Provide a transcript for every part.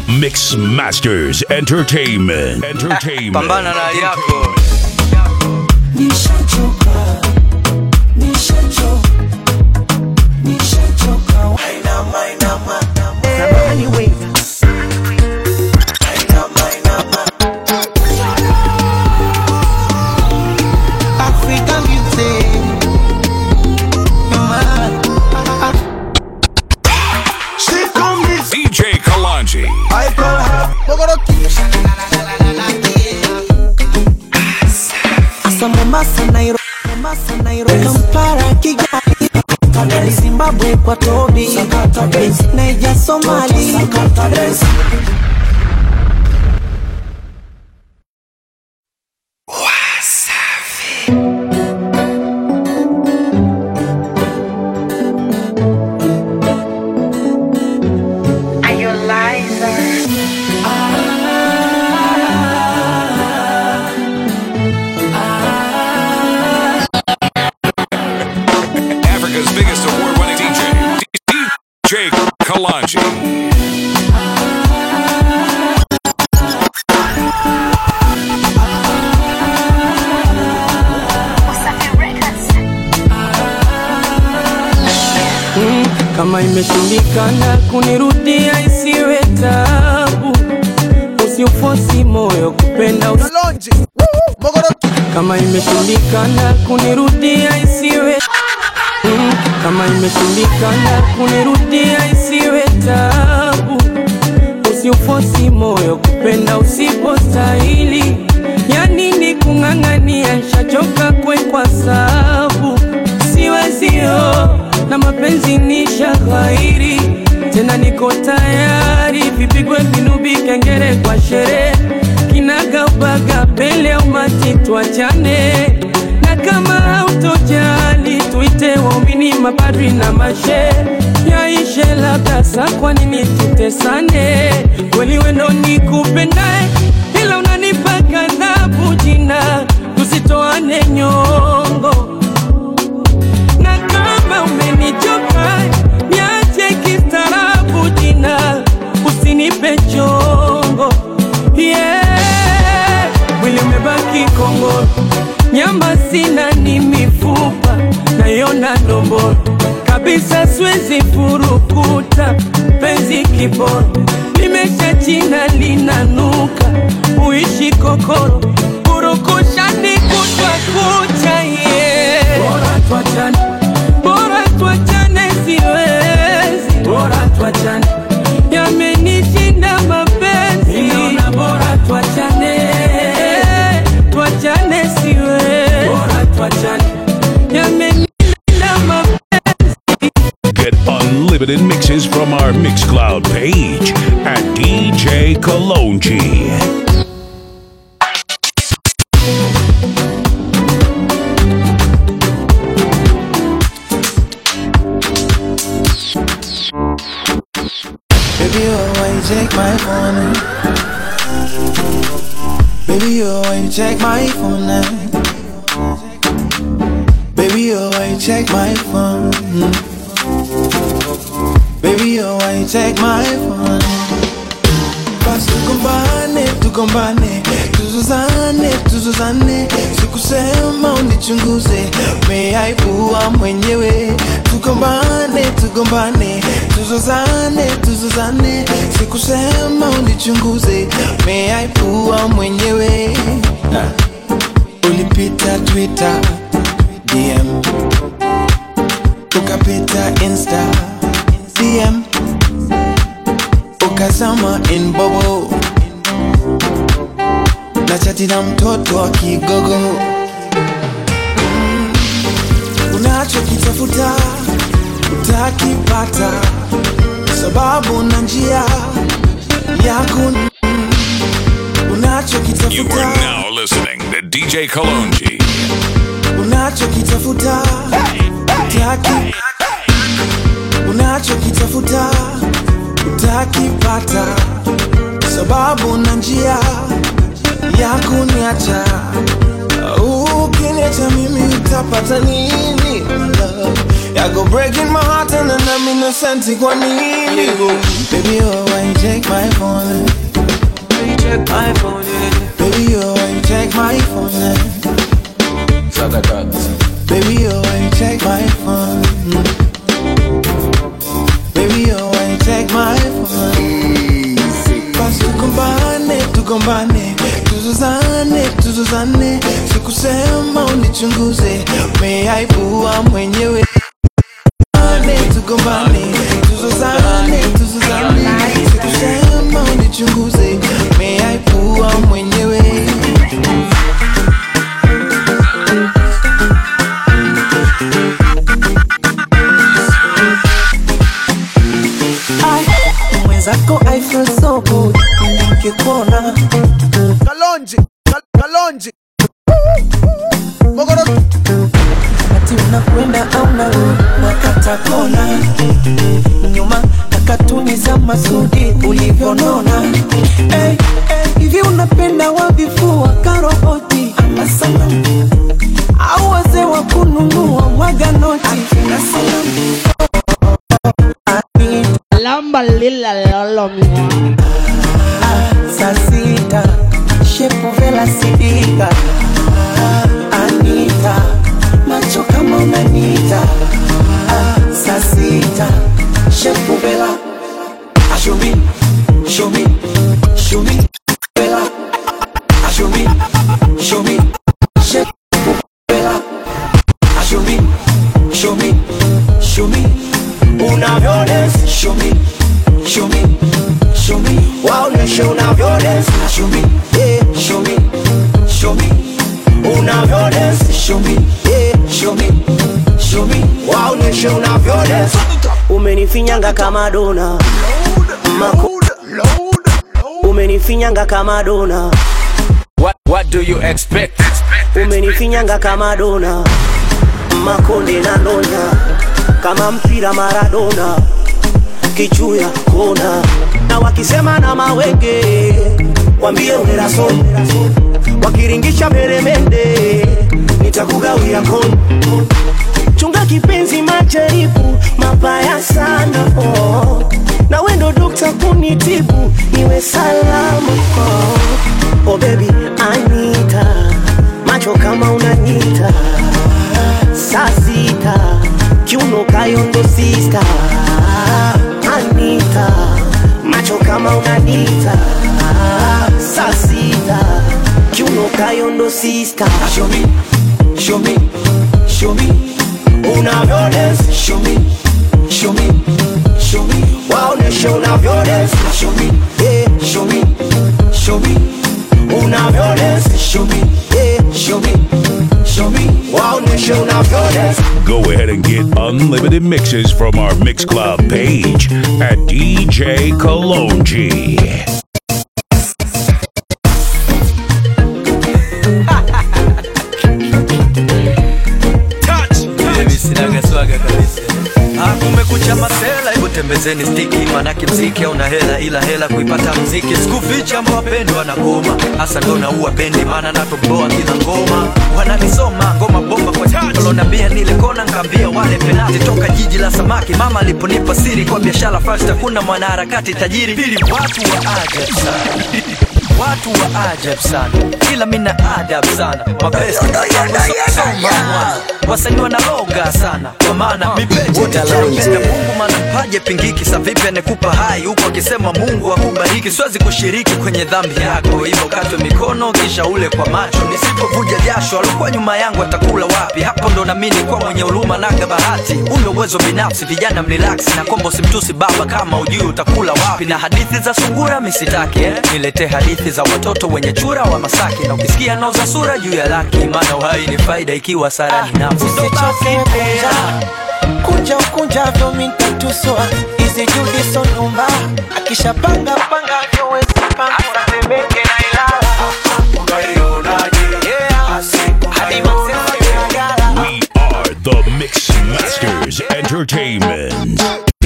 Mix Masters Entertainment. Entertainment. pambana na hali yako Nishachoka, nishachoka, nishachoka. Inama, inama, inama. Inama, inama. African beauty. She come this DJ Kalanji. I call her Bogoroki. Asa Mombasa, Nairobi, Mombasa, Nairobi, Kampala, Kigali, Kigali, Zimbabwe, Equatobi, Niger, Somali. Are you a liar? Africa's biggest award winning DJ. DJ Kalanji. kama imeshindikana kunirudia isiwe tabu usiufosi moyo kupenda usi... kama imeshindikana kunirudia isiwe Mm, kama imeshindikana kunirudia isiwe tabu usiufosi moyo kupenda usipostahili yanini kung'ang'ania nshachoka kwe kwa sabu siwezio na mapenzi ni shaghairi tena niko tayari vipigwe vinubi kengere kwa sherehe kinagaubaga pele umati twachane na kama hautojali tuite waumini mapadri na mashe yaishe labda sa kwa nini tutesane kweli wendo nikupendae ila unanipa kadhabu jina tusitoane nyongo na kama umenichoka niache kistaarabu jina usinipe chongo yeah. mwili umebaki kongoro nyama sina ni mifupa nayona ndomboro kabisa siwezi furukuta penzi kiboro limesha china linanuka uishi kokoro purukushani kutwa kucha ye bora twachane bora twachane siwezi bora twachane yamenishinda mapenzi Ninaona bora twachane twachane siwezi bora twachane yamenishinda mapenzi Get unlimited mixes from our Mixcloud page at DJ Kalonji. Baby, oh, why you take my phone? Baby, oh, why you check my phone now? Baby, oh, why you check my phone? Baby, oh, why you check my phone? Basi tugombane, tugombane, tuzuzane, tuzuzane, sikusema unichunguze, umeaibua mwenyewe. Tugombane, tugombane, tuzuzane, tuzuzane, sikusema unichunguze, umeaibua mwenyewe. Ah. Ulipita Twitter, DM, ukapita Insta, DM ukazama in bobo na chati na mtoto wa kigogo Mm, unachokitafuta utakipata sababu na njia yako mm, You unachokitafuta are now listening to DJ Kalonji. unachokitafuta utaki unachokitafuta utakipata sababu na njia ya kuniacha ukiniacha mimi utapata nini my love Yako breaking my heart and then I'm innocent kwa nini Baby oh why you take my phone check my phone, yeah. Baby oh why you take my phone Baby oh why you take my phone Baby oh why you take my phone Basi tugombane tugombane tuzuzane tuzuzane sikusema unichunguze umeaibua mwenyewe Tugombane, tugombane tuzuzane tuzuzane sikusema unichunguze umeaibua mwenyewe mwenzako I feel so good nikikuona Kalonji, Kalonji. Mogoro. wakati unakwenda au narudi wakata kona nyuma na katuni za Masudi ulivyonona hey, hey, hivi unapenda wavifua karoboti ama sanamu au wazee wa kununua mwaga noti na salamu Anita, Lamba lila lolo mwa. saa sita shepu vela sidika Anita macho kama unanita saa sita shepu vela show me show me show me vela show me show me shepu vela show me show me show me unavyones show me show me show me waoneshe unavyones show me yeah show me show me unavyones show me yeah show me show me waoneshe unavyones umenifinyanga kama dona Mako, umenifinyanga kama dona What what do you expect? umenifinyanga kama dona makonde na ndonya kama mpira maradona kichuya kona na wakisema na mawenge wambie uneraso wakiringisha meremende nitakugawia kon chunga kipenzi majaribu mabaya sana oh. na wendo dokta kunitibu niwe salama oh. oh baby anita macho kama unanyita saa sita kiuno kayondo sista anita macho kama unanita saa sita kiuno kayondo sista Show me, show me, show me. Unavyones, show me, show me, show me. Waoneshe unavyones, show me, yeah, show me, show me. Unavyones, show me, yeah, show me, show me. Waoneshe unavyones. Go ahead and get unlimited mixes from our Mix Club page at DJ Kalonji. Mimi sinaga swaga kabisa. Ah, kumekucha masela, hebu tembezeni stiki, manake mziki hauna hela, ila hela kuipata mziki. Sikuficha wapendwa na goma, hasa ndo naua bendi, maana natoboa kila ngoma. Wananisoma ngoma bomba kwa touch, walonambia nile kona, nkaambia wale penati toka jiji la samaki. Mama aliponipa siri kwa biashara first, hakuna mwanaharakati tajiri. Pili, watu wa ajabu sana watu wa ajabu sana ila mina adabu sana mapesa wasanii wanaloga sana kwa maana mipecheapenda mungu maana mpaje pingiki sa vipi anekupa hai huku akisema mungu akubariki siwezi kushiriki kwenye dhambi yako hivyo katwe mikono kisha ule kwa macho nisipovuja jasho alikuwa nyuma yangu atakula wapi hapo ndo namini kwa mwenye huruma naga bahati una uwezo binafsi vijana mlilaksi na kombo simtusi baba kama ujui utakula wapi na hadithi za sungura misitaki eh? niletee hadithi za watoto wenye chura wa masaki na ukisikia nauza sura juu ya laki maana uhai ni faida ikiwa sara ni nafsi Ndo basi pea. kunja ukunjavyo mintatuswa izi judiso nyumba akishapanga panga vyowezi panga asatemeke na ilala hadi masema kinagala We are the Mix Masters Entertainment.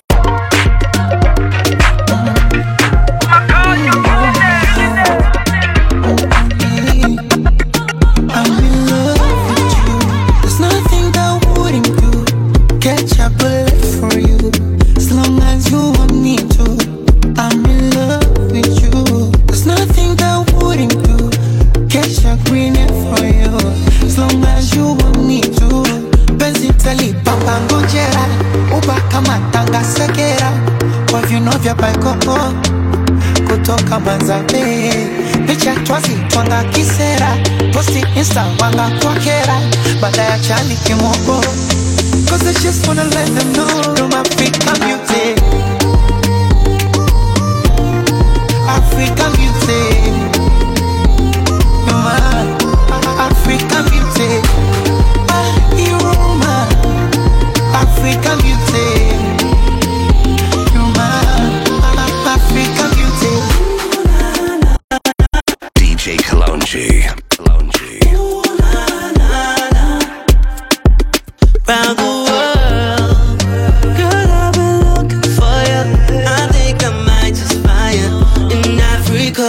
I'm in love with you. There's nothing that wouldn't do. Catch a kwa vino vya baikoko kutoka Manzabe, picha twazi twanga kisera, posti insta wanga kwakera, baada ya chani kimoko Cause I just wanna let them know I'm African beauty African beauty You're my African beauty Ah, you're my African beauty You're my African beauty DJ Kalonji. Kalonji. round the world. Girl, I've been looking for you. I think I might just find you in Africa.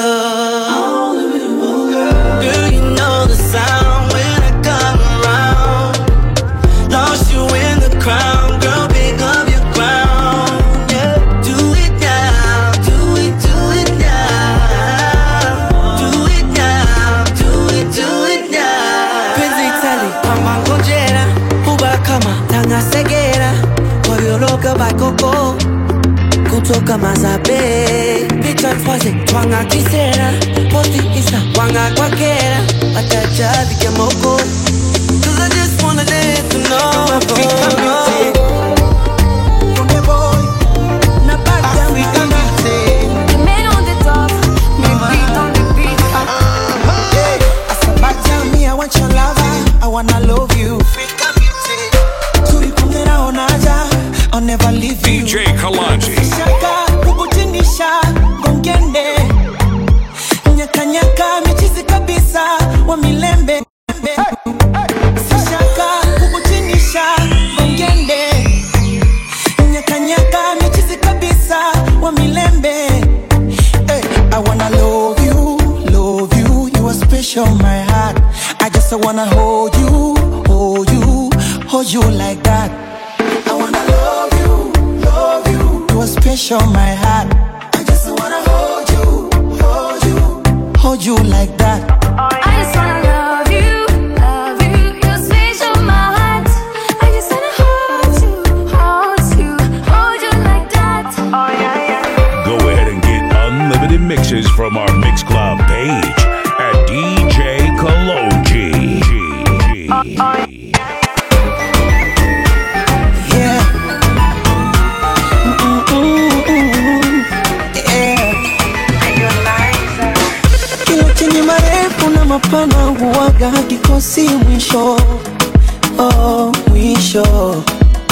Girl, you know the sound when I come around. Lost you in the crowd, girl, pick up your crown. Yeah, do it now, do it, do it now. Do it now, do it, do it now. Penzi tali kama ngojera, huba kama tangasegera, koyoloka bakoko kutoka Mazabe, picha twaze twanga kisera, posti isa wanga kwakera, atachavi kemoko. Cause I just wanna let you know African beauty Kunde boy African beauty Men on the top, men beat on the beat. Hey, Asabata, me, I want your lover. I wanna love you. African beauty. Turikungera onaja, I'll never leave you. DJ Kalonji. Shaka, kukutinisha, gongende. Nyakanyaka, michizi kabisa, wa milembe. Sishaka, kukutinisha, gongende. Nyakanyaka, michizi kabisa, wa milembe. Hey, I wanna love you, love you. You are special, my heart. I just wanna hold you, hold you, hold you like that. I wanna love you, love you. You are special, my heart. I just wanna hold you, hold you, hold you like that. I just wanna love you, love you. You're special, my heart. I just wanna hold you, hold you, hold you like that. Oh yeah, yeah. Go ahead and get unlimited mixes from our Mix Club page at DJ Kalonji. Yeah. Mm-mm-mm-mm. Yeah. Kila chenye marefu na mapana huwaga hakikosi mwisho, oh, mwisho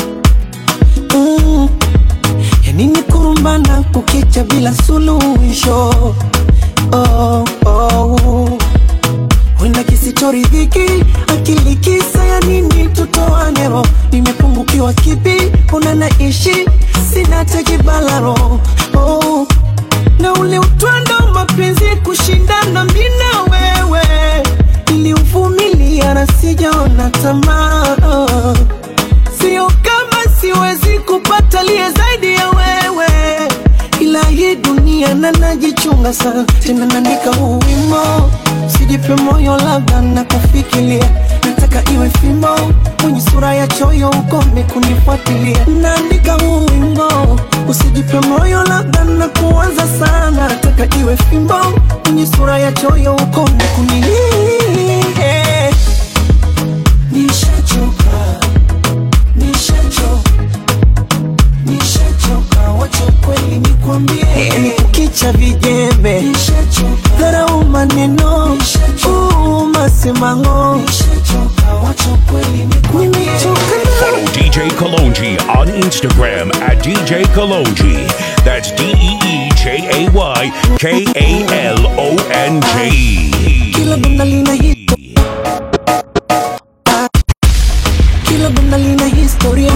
mm. Yani ni kurumbana kukicha bila suluhisho oh, oh. Wenda kisitoridhiki akili kisa ya nini tutoane roho nimepungukiwa kipi una naishi sina tekibalaro oh. na ule utwando mapenzi kushindana mi na wewe niliuvumilia na sijaona tamaa oh. sio kama siwezi kupata liye zaidi ya wewe ila hii dunia na najichunga sana tena naandika huu wimo sijipe moyo labda na kufikiria nataka iwe fimbo mwenye sura ya choyo ukome kunifuatilia naandika huu wimbo usijipe moyo labda na kuanza sana nataka iwe fimbo mwenye sura ya choyo ukome kuni nishachoka nishachoka nishachoka wacha kweli nikwambie ni kukicha vijembe dharau maneno uu, masemango nimechoka Follow DJ Kalonji on Instagram at DJ Kalonji. That's D E E J A Y K A L O N G. kila banda lina hi- kila banda lina historia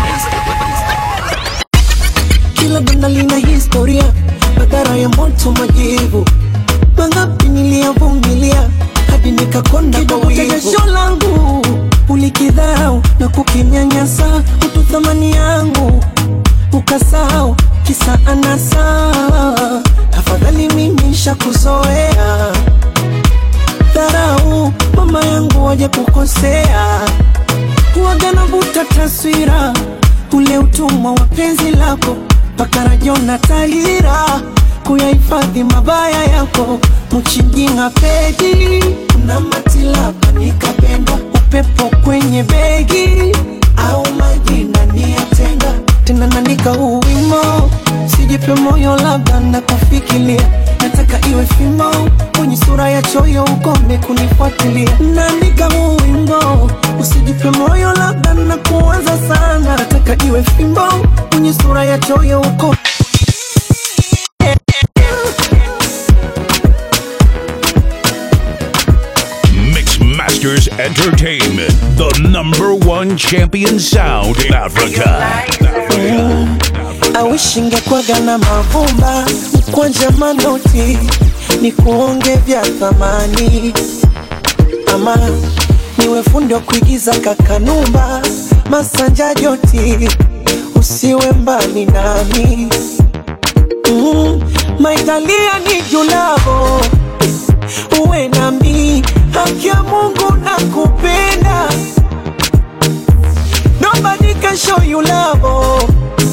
kila banda lina historia madhara ya moto majivu mangapi niliyavumilia hadi nikakonda kwa wivu jasho langu ulikidharau na kukinyanyasa utu thamani yangu ukasahau kisa anasa afadhali mimi shakuzoea dharau mama yangu waje kukosea huwaga navuta taswira ule utumwa wa penzi lako mpaka rajona tahira kuyahifadhi mabaya yako mchinjinga pedi na matilapa nikapenda upepo kwenye begi au majina niyatenga tena naandika huu wimo sijipe moyo labda na kufikiria nataka iwe fimo kwenye sura ya choyo ukome kunifuatilia naandika huu wimbo usijipe moyo labda na kuanza sana nataka iwe fimbo kwenye sura ya choyo uko Mix Masters Entertainment, the number one champion sound in Africa. awishingekwaga na mavumba kwanja manoti ni kuonge vya thamani ama niwe fundi wa kuigiza kakanumba masanja joti usiwe mbali nami mm, maitalia ni julavo uwe nami haki ya mungu na kupenda nobody can show you love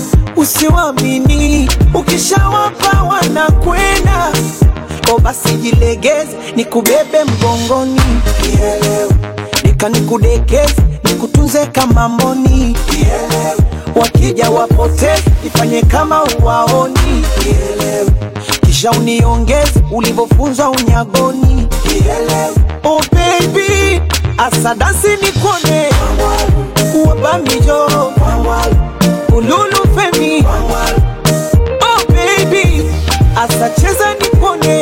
usiwamini ukishawapa wanakwenda o basi jilegeze nikubebe mgongoni Kielewe. nika nikudekeze nikutunze kama mboni Kielewe. wakija wapoteze ifanye kama uwaoni Kielewe. kisha uniongeze ulivyofunzwa unyagoni Kielewe. oh baby asadasi nikone wabamijo ululu femi oh baby asacheza nipone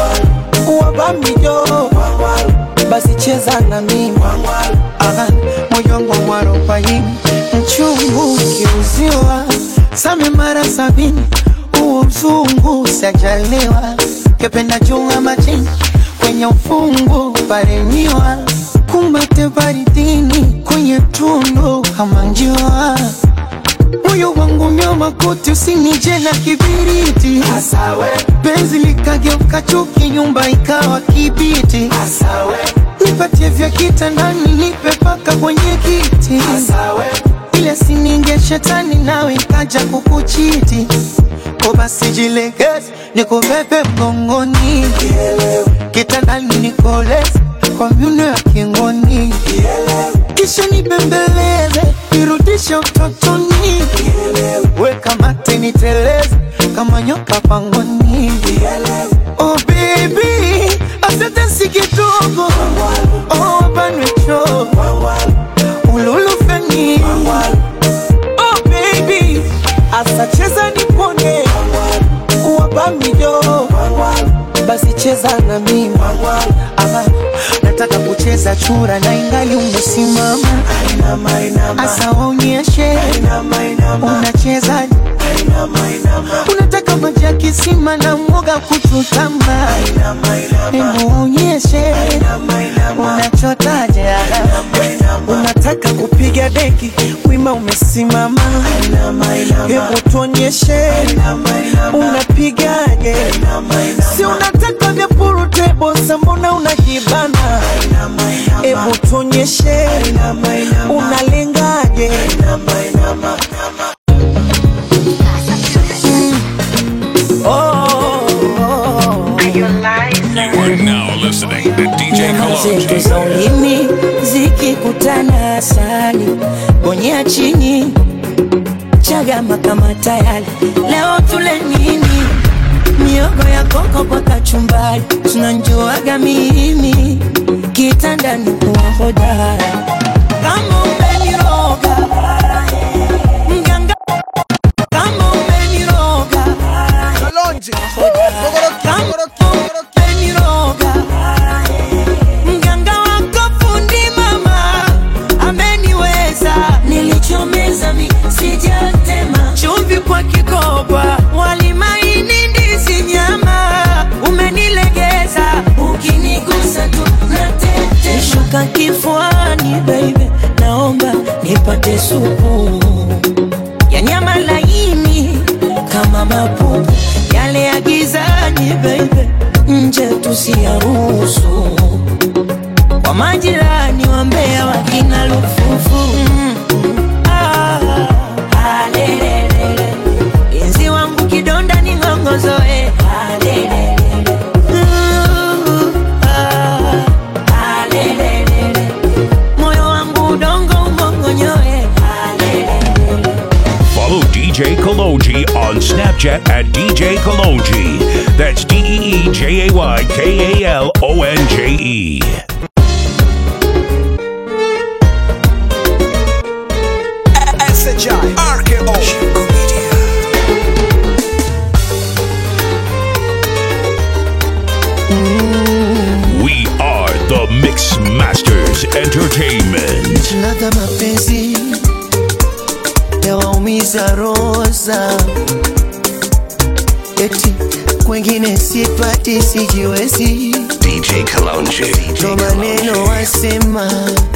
wabamijo basi cheza na mimi Aha, moyo wangu mwarobaini mchungu kiuziwa same mara sabini huo mzungu sajaliwa kependa chunga majini kwenye ufungu paremiwa kumbate baridini kwenye tundu kama njua moyo wangu nyoma koti usinije na kibiriti Asawe. penzi likageuka chuki nyumba ikawa kibiti Asawe. nipatie vya kitandani nipe paka kwenye kiti Asawe. ile sininge shetani nawe ikaja kukuchiti ko basi jilegeze nikubebe mgongoni kitandani nikoleze kwa myuno ya kingoni kisha nibembeleze nirudishe utotoni weka mate niteleze kama nyoka pangoni oh baby asante si kidogo oh banwecho ululufeni oh baby asacheza nipone wabamijo basi cheza na mimi ama nataka kucheza chura na ingali umesimama asa waonyeshe unacheza unataka maji ya kisima na mwoga kuchutama hebu waonyeshe unachotaje unataka kupiga deki wima umesimama hebu tuonyeshe unapigaje si unataka vya purutebo sambona unajibana hebu tuonyeshe unalengaje You are now listening to DJ Nyama zetu Kalonji. za ulimi zikikutana asali bonyea chini chagama kama tayari leo tule nini miogo ya koko kwa kachumbari tunanjuaga mimi kitandani kuwa hodara kama umeniroga mganga kama umeniroga kama umeniroga mganga wako fundi mama ameniweza nilichomeza mi sijatema chumvi kwa kikoba walimaini ndizi nyama umenilegeza ukinigusa tu natete shuka kifuani baby naomba nipate supu ya nyama laini kama mapupu yale ya gizani baby nje tusiyaruhusu kwa majirani wambea wakina lufufu mm. ah, ah, lelelele. Enzi wa kidonda ni ng'ongozoe Uh, ah, moyo wangu udongo umongonyoe Follow DJ Kalonji on Snapchat at DJ Kalonji. That's D E E J A Y K A L O N J E. SHI RKO We are the Mix Masters Entertainment. ladha mapenzi yawaumiza roza eti kwengine sipati sijiwezi DJ Kalonji. ndo maneno wasema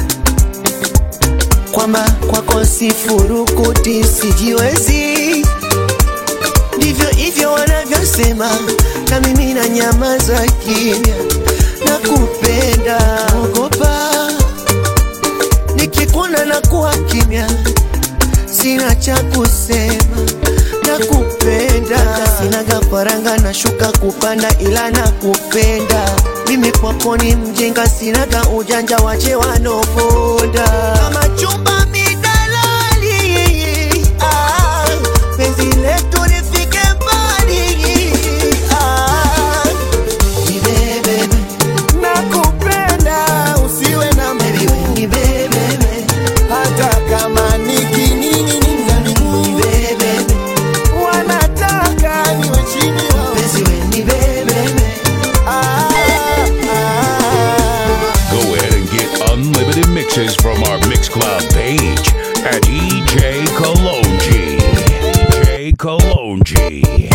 kwamba kwako sifurukuti sijiwezi ndivyo hivyo wanavyosema na mimi na nyamaza kimya na kupenda ogopa nikikuona na kuwa kimya sina cha kusema na kupenda sinaga faranga na shuka kupanda ila na kupenda mimi kwako ni mjinga sinaga ujanja wache wanoponda kama chumba midalali ah, penzi letu lifike mbali ah, nibebebe nakupenda usiwe na mbiwi nibebebe hata kama nikinini nibebebe wanataka niwe chini mpenzi we nibebebe ah, ah. Go ahead and get unlimited mixes from our Mixcloud page at EJ Kalonji. EJ Kalonji.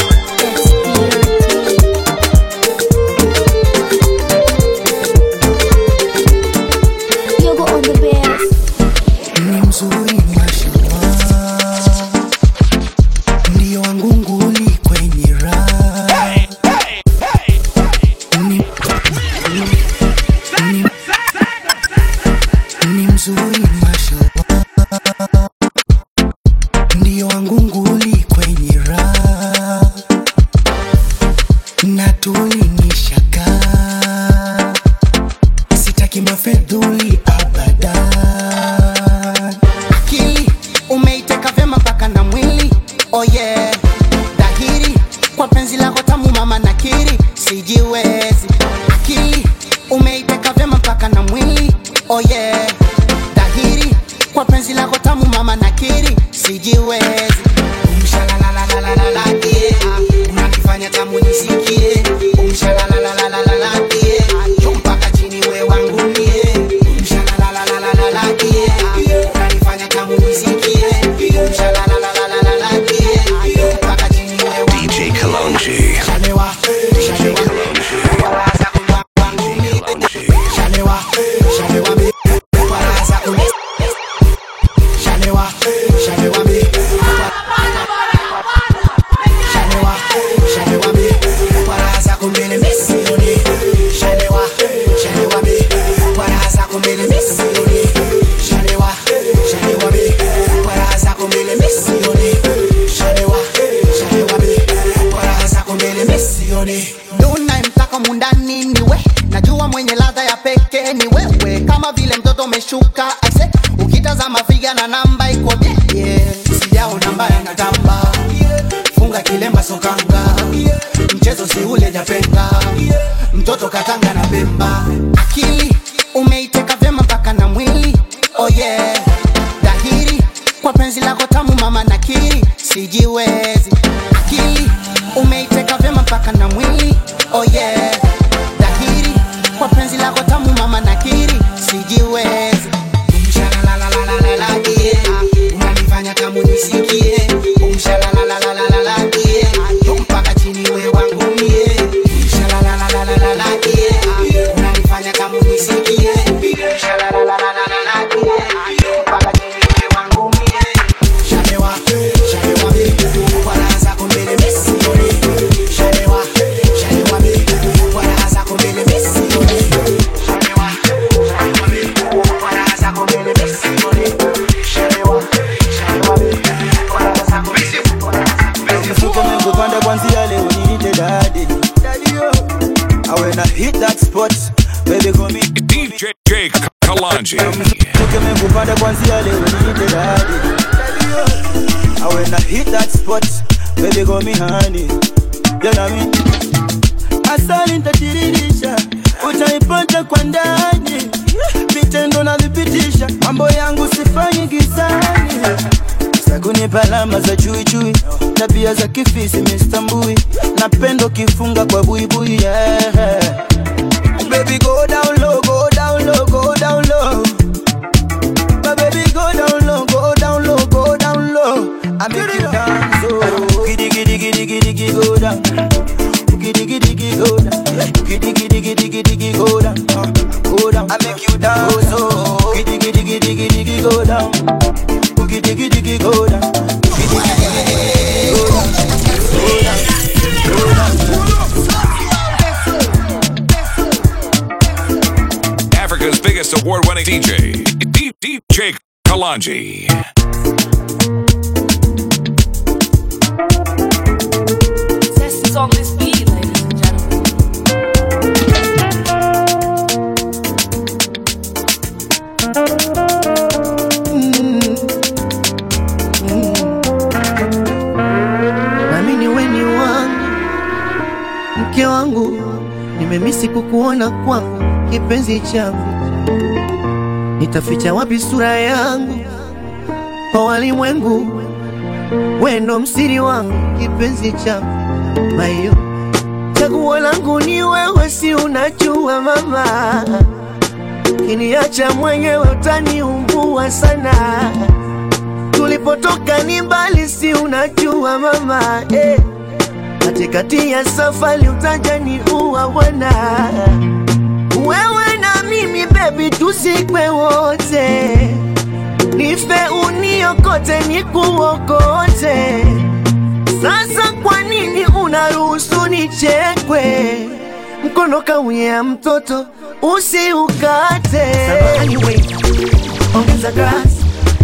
Yoga on the bears. ni mzuri mashallah, ndio wangu nguli kwenye raha Ni- ni- ni mzuri mashallah, ndio wangu nguli kwenye raha na tulinishaka sitaki mafedhuli abadan akili umeiteka vyema mpaka na mwili oh yeah dhahiri kwa penzi lako tamu mama nakiri sijiwezi akili umeiteka vyema mpaka na mwili oh yeah dhahiri kwa penzi lako tamu mama nakiri sijiwezi Umshalalalalalala, yeah. unanifanya tamu nisikie Umshalalalalalala, yeah. Juu mpaka chini we wangu mie Umshalalalalalala, yeah. unanifanya tamu nisikie Umshalalalalalala, yeah. Juu mpaka chini we wangu DJ Kalonji. Shalewa, shalewa, walaza kuwa wangu mie Shalewa, shalewa mi, walaza kuwa Shalewa, shalewa mi, Shalewa, shalewa mi, walaza kumbele misioni Shalewa, shalewa mi, walaza kumbele misioni Shalewa, shalewa mi, walaza kumbele misioni Shalewa, shalewa mi, walaza kumbele misioni unayemtaka mundani ni we najua mwenye ladha ya pekee ni wewe kama vile mtoto umeshuka aise ukitazama figa na namba iko bie yeah. sijaona mbaya na tamba funga kilemba sokanga mchezo si ule japenga mtoto katanga na bemba akili umeiteka vyema mpaka na mwili oh yeah dhahiri kwa penzi lako tamu mama nakiri sijiwezi akili umeiteka vyema mpaka na mwili oh yeah dhahiri kwa penzi lako tamu mama nakiri sijiwezi Umshalalalalalala, yeah. unanifanya tamu nisikie Umshalalalalalala, yeah. Juu mpaka chini we wangu mie Umshalalalalalala, yeah. unanifanya tamu nisikie Umshalalalalalala, yeah. Juu mpaka chini we wangu mie Shalewa, shalewa mi, walaza kumbele misioni Shalewa, shalewa mi, kwanzia leo niite daddy. Daddy, oh. And when I hit that spot, baby call me DJ Kalanji. tukimekupanda kwanzia leo niite daddy. Daddy, oh. And when I hit that spot, baby call me honey. You know me. Asali nitatiririsha, utaipata kwa ndani, vitendo navipitisha, mambo yangu sifanyi gizani. Sakunipa alama za chui chui, tabia za kifisi mistambui, napendo kifunga kwa buibui yeah. Baby go down low, go down low, go down low. My baby go down low, go down low, go down low. I make you dance, oh. Giddy giddy giddy giddy giddy go down. Giddy giddy giddy go down. Giddy giddy giddy giddy giddy go down. Uh, Go down. I make you dance, oh. Giddy giddy giddy giddy giddy go down. Giddy giddy giddy go down. Giddy giddy giddy giddy go down. Go down. Africa's biggest award winning DJ, D- DJ Kalanji. Test is on this beat, ladies and gentlemen. nami ni weni wangu mke wangu nimemisi kukuona kwangu kipenzi changu nitaficha wapi sura yangu kwa walimwengu wendo msiri wangu kipenzi changu mayo chaguo langu ni wewe si unajua mama kiniacha mwenyewe utaniumbua sana tulipotoka ni mbali, si unajua mama eh. Katikati ya safari utaja ni uwa bwana, wewe na mimi baby, tusikwe wote, nife uniokote nikuokote. Sasa kwa nini unaruhusu nichekwe? Mkono kauya mtoto usiukate. Samahani, wait. Ongeza grass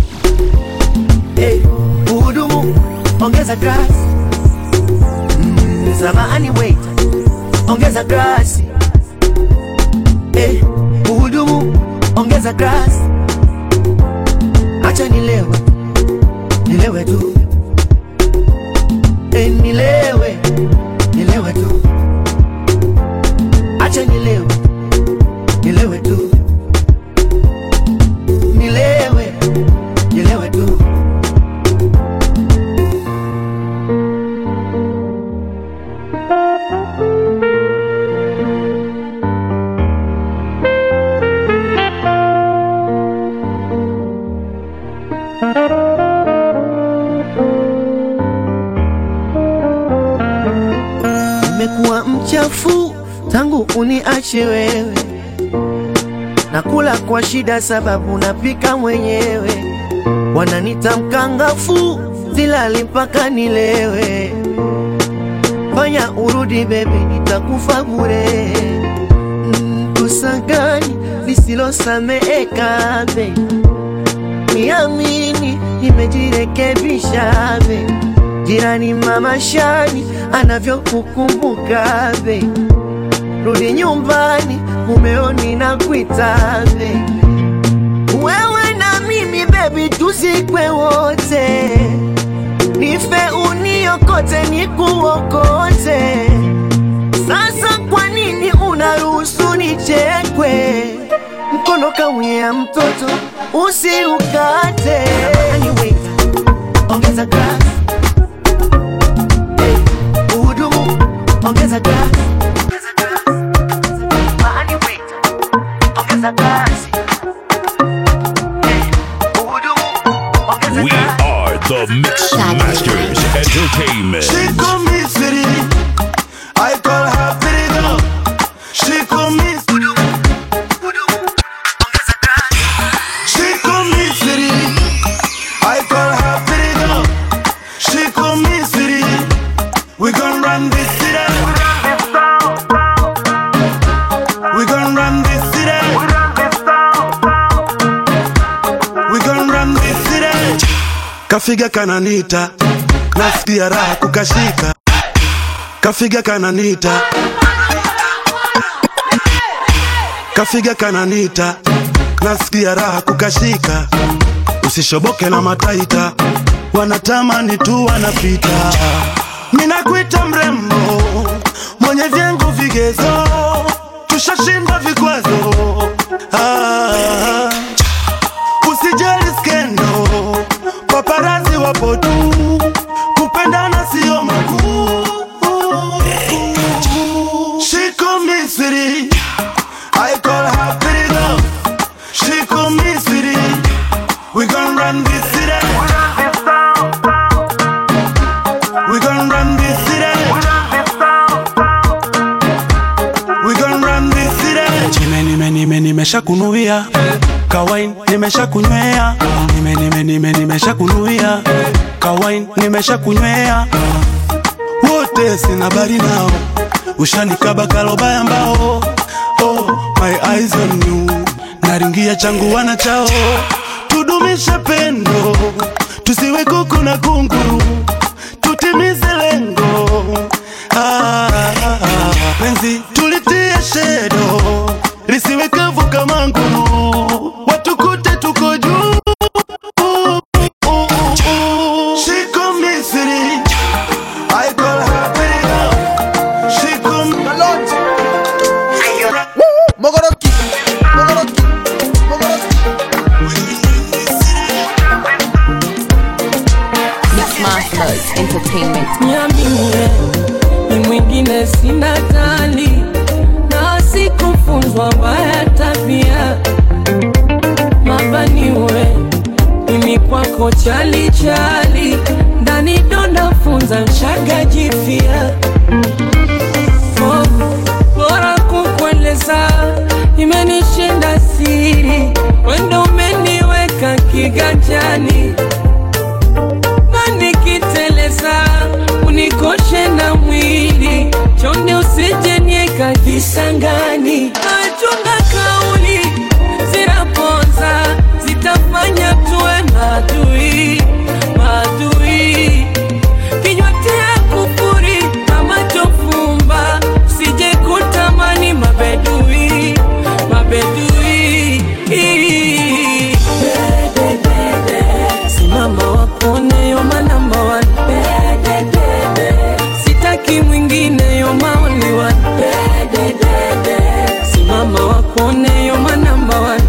Hey, uhudumu ongeza grass mm, samahani wait ongeza grass hey, uhudumu ongeza grass acha nilewe nilewe tu hey, nilewe nilewe tu acha nilewe nilewe tu nilewe nilewe tu Nimekuwa mchafu tangu uniache wewe, nakula kwa shida sababu napika mwenyewe, wananita mkangafu, silali mpaka nilewe. Fanya urudi bebi, nitakufa bure. Mm, Kosa gani lisilosameheka be? Niamini, nimejirekebisha be jirani mama Shani anavyokukumbuka be, rudi nyumbani mumeoni na kuita be, wewe na mimi bebi, tuzikwe wote, nife uniokote nikuokote. Sasa kwa nini unaruhusu nichekwe? Mkono kauya mtoto usiukate. Anyway, ongeza grass uhudumu ongeza grass Mahali wait, ongeza grass Uhudumu, We are the Mix Masters Entertainment. She call me city, I call her pretty girl. She call me city. She call me city, I call her pretty girl. She call me city. We gon' run this city. We gon' run this city. We gon' run this city. Kafiga kananita, nasikia raha kukashika. kafiga kananita kafiga kananita nasikia raha kukashika usishoboke na mataita wanatamani tu wanapita minakwita mrembo mwenye vyengo vigezo tushashinda vikwazo ah, usijali skendo paparazi wapo tu kupendana sio makuu shiko misiri I call her pretty girl shiko misiri we gon' run this city we gon' run this city we gon' run this city nime nime nime nimesha kunuia kawain nimesha kunywea nime nime nime nimesha kunuia kawain nimesha kunywea wote sina bari nao ushanikaba kalobaya mbao oh, my eyes on you naringia changu wana chao tudumishe pendo tusiwe kuku na kunguru tutimize lengo ah, ah, ah. penzi tulitie shedo lisiwe kavu kama nguru watukute tuko juu Shiko Misiri I call her pretty girl Shiko Maloti Mogoroki, Mogoroki, Mogoroki. Mix Masters Entertainment. Niambie, ni mwingine sina tali na sikufunzwa mbaya tabia mabaniwe mimi kwako chali chali ndani donda funza nshaga jifia oh, bora kukueleza imenishinda siri wendo umeniweka kiganjani na nikiteleza unikoshe na mwili chonde usije nieka visangani nachunga kauli zinaponza zitafanya tuwe madui madui kinywa tia kufuri na macho fumba sije kutamani mabedui mabedui simama wakone yoma namba one sitaki mwingine yoma only one simama wakone yoma namba one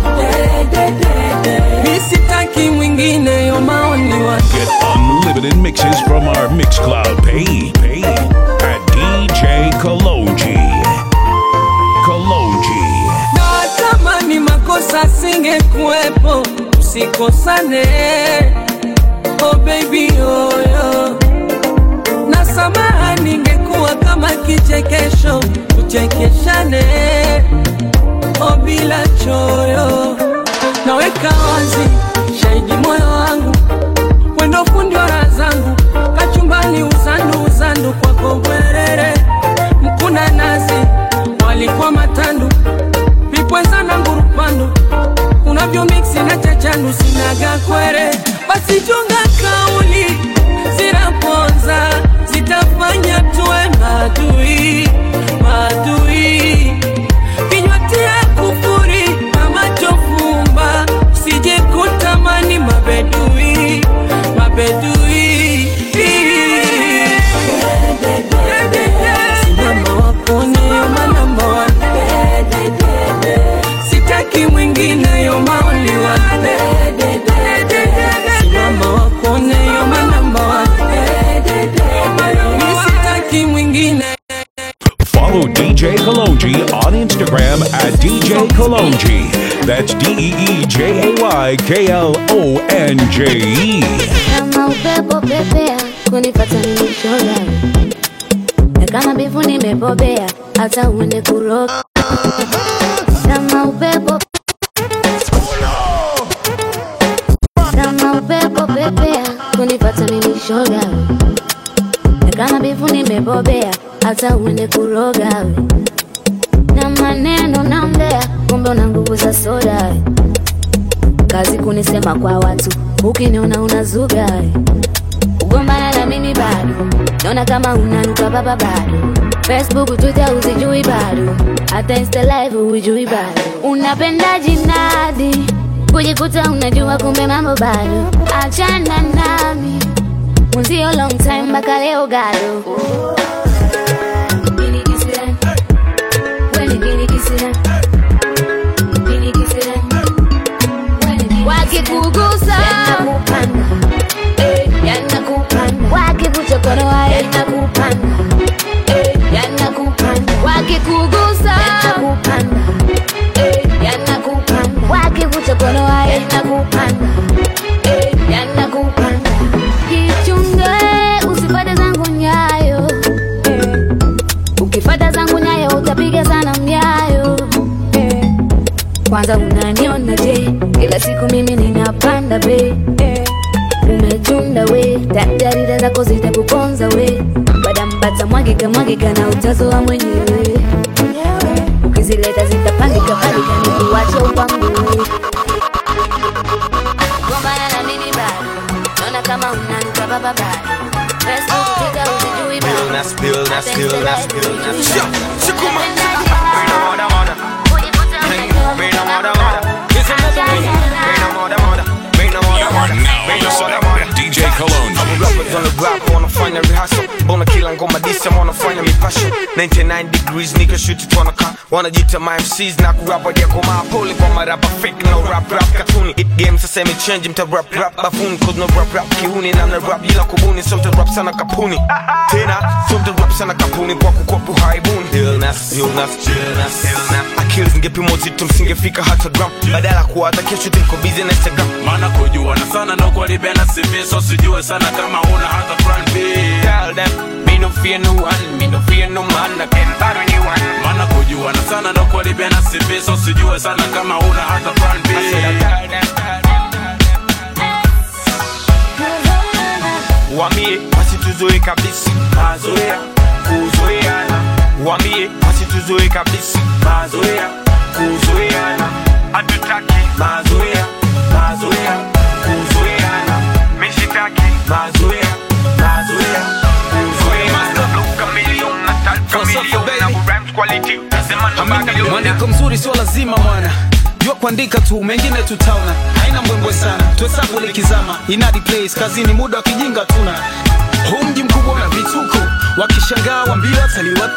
mi sitaki mwingine yoma only one Get unlimited mixes from our Mixcloud page, page at DJ Kalonji. Kalonji. natamani makosa singekuwepo usikosane oh baby oyo na samaha ningekuwa kama kichekesho tuchekeshane oh bila choyo naweka wazi shahidi moyo wangu wendo fundi wa raha zangu kachumbani uzandu uzandu kwako bwerere mkuna nazi walikuwa matandu vipweza na ngurupandu unavyo miksi na chachandu sinaga kwere basi chunga kauli zinaponza zitafanya tuwe madui madui kinywa tia kufuri na macho fumba sije kutamani mabedui mabedui simama wakone yoma namba one sitaki mwingine yoma only one simama wakone yoma namba one mi sitaki mwingine Follow DJ Kalonji on Instagram at DJ Kalonji. That's D E E J A Y K L O N J E. kama upepo pepea kunipata nimeshoga na kama bivu nimebobea hata uende kuroga kama upepo kama upepo pepea kunipata nimeshoga na kama bivu nimebobea hata uende kuroga we. na maneno naongea kumbe una nguvu za soda we. kazi kunisema kwa watu ukiniona unazuga we. kugombana na mimi bado naona kama unanuka baba bado facebook twitter usijui bado hata insta live hujui bado unapenda jinadi kujikuta unajua kumbe mambo bado achana nami mwenzio long time mpaka leo gado Nini kisira? Kweli nini kisira? Nini kisira? wakikugusa yanakupanda eh, yanakupanda wakikuchokonoa yanakupanda eh, yanakupanda wakikugusa yanakupanda eh, yanakupanda wakikuchokonoa yanakupanda eh, yanakupanda jichunge usipate zangu nyayo eh, ukifata zangu nyayo utapiga sana myayo eh, kwanza unaniona je kila siku mimi ninapanda be eh. umetunda we tajarida zako zitakuponza we badambata mwagika mwagika na utazoa mwenyewe ukizileta zitapandika pandika nikuwache upangue gombana na mimi bado naona kama unanuka baba bado Facebook, Twitter, usijui bado. Nas spill, nas spill, nas spill, nas spill. Shukuma. DJ Cologne. Rappers on the rap wanafanya rehearsal mbona kila ngoma disa wanafanya mipasho 99 degrees nigga shoot it wanaka wanajita my MCs na kurapa ya koma pole kwa marapa fake no rap rap katuni it game sasa imechange mta rap rap bafuni cause no rap rap kiuni na mna rap bila kubuni so mta rap sana kapuni tena so mta rap sana kapuni kwa kukopu haibuni illness illness illness illness akili zingepimwa zito msingefika hata gram badala kuwa hata kesho tuko busy na Instagram maana kujuana sana ndo kwalibena CV so sijue sana kama una hata plan B Tell them, me no fear no one, me no fear no man, I can battle anyone. maana kujuana sana ndo kwalibena CV so sijue sana kama una hata plan B I said I tell them, tell them. Wambie wasituzoe kabisa mazoea kuzoeana, wambie wasituzoe kabisa mazoea kuzoeana, hatutaki mazoea mazoea kuzoeana, mishitaki mazoea mazoea kuzoeana. Chameleon, nataka chameleon, na rhymes quality, nasema ndo Babylon. mwandiko mzuri sio lazima mwana jua kuandika tu mengine tutaona haina mbwembwe sana tuhesabu likizama inadi place kazini muda wa kijinga tuna huu mji mkubwa na vituko wakishangaa wambia wataliwa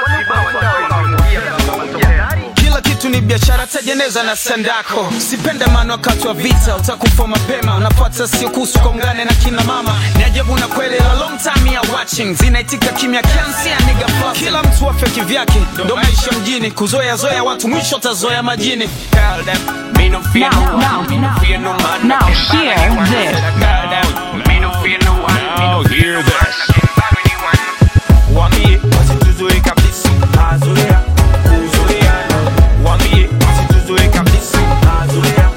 kila kitu ni biashara tejeneza na sandako sipende maana wakati wa vita utakufa mapema unapata sio kuhusu kaungane na kina mama ni ajabu na kweli la long time ya watching zinaitika kimya kiansia niga plus. kila mtu afya kivyake ndo maisha mjini kuzoea zoea watu mwisho utazoea majini Tell them, me no fear no one, me no fear no man. now I can hear battle anyone. this. Tell them, me no fear no one, me Now no fear hear no this. man. I can battle anyone. Wambie wasituzoe kabisa mazoea kuzoeana, wambie wasituzoe kabisa mazoea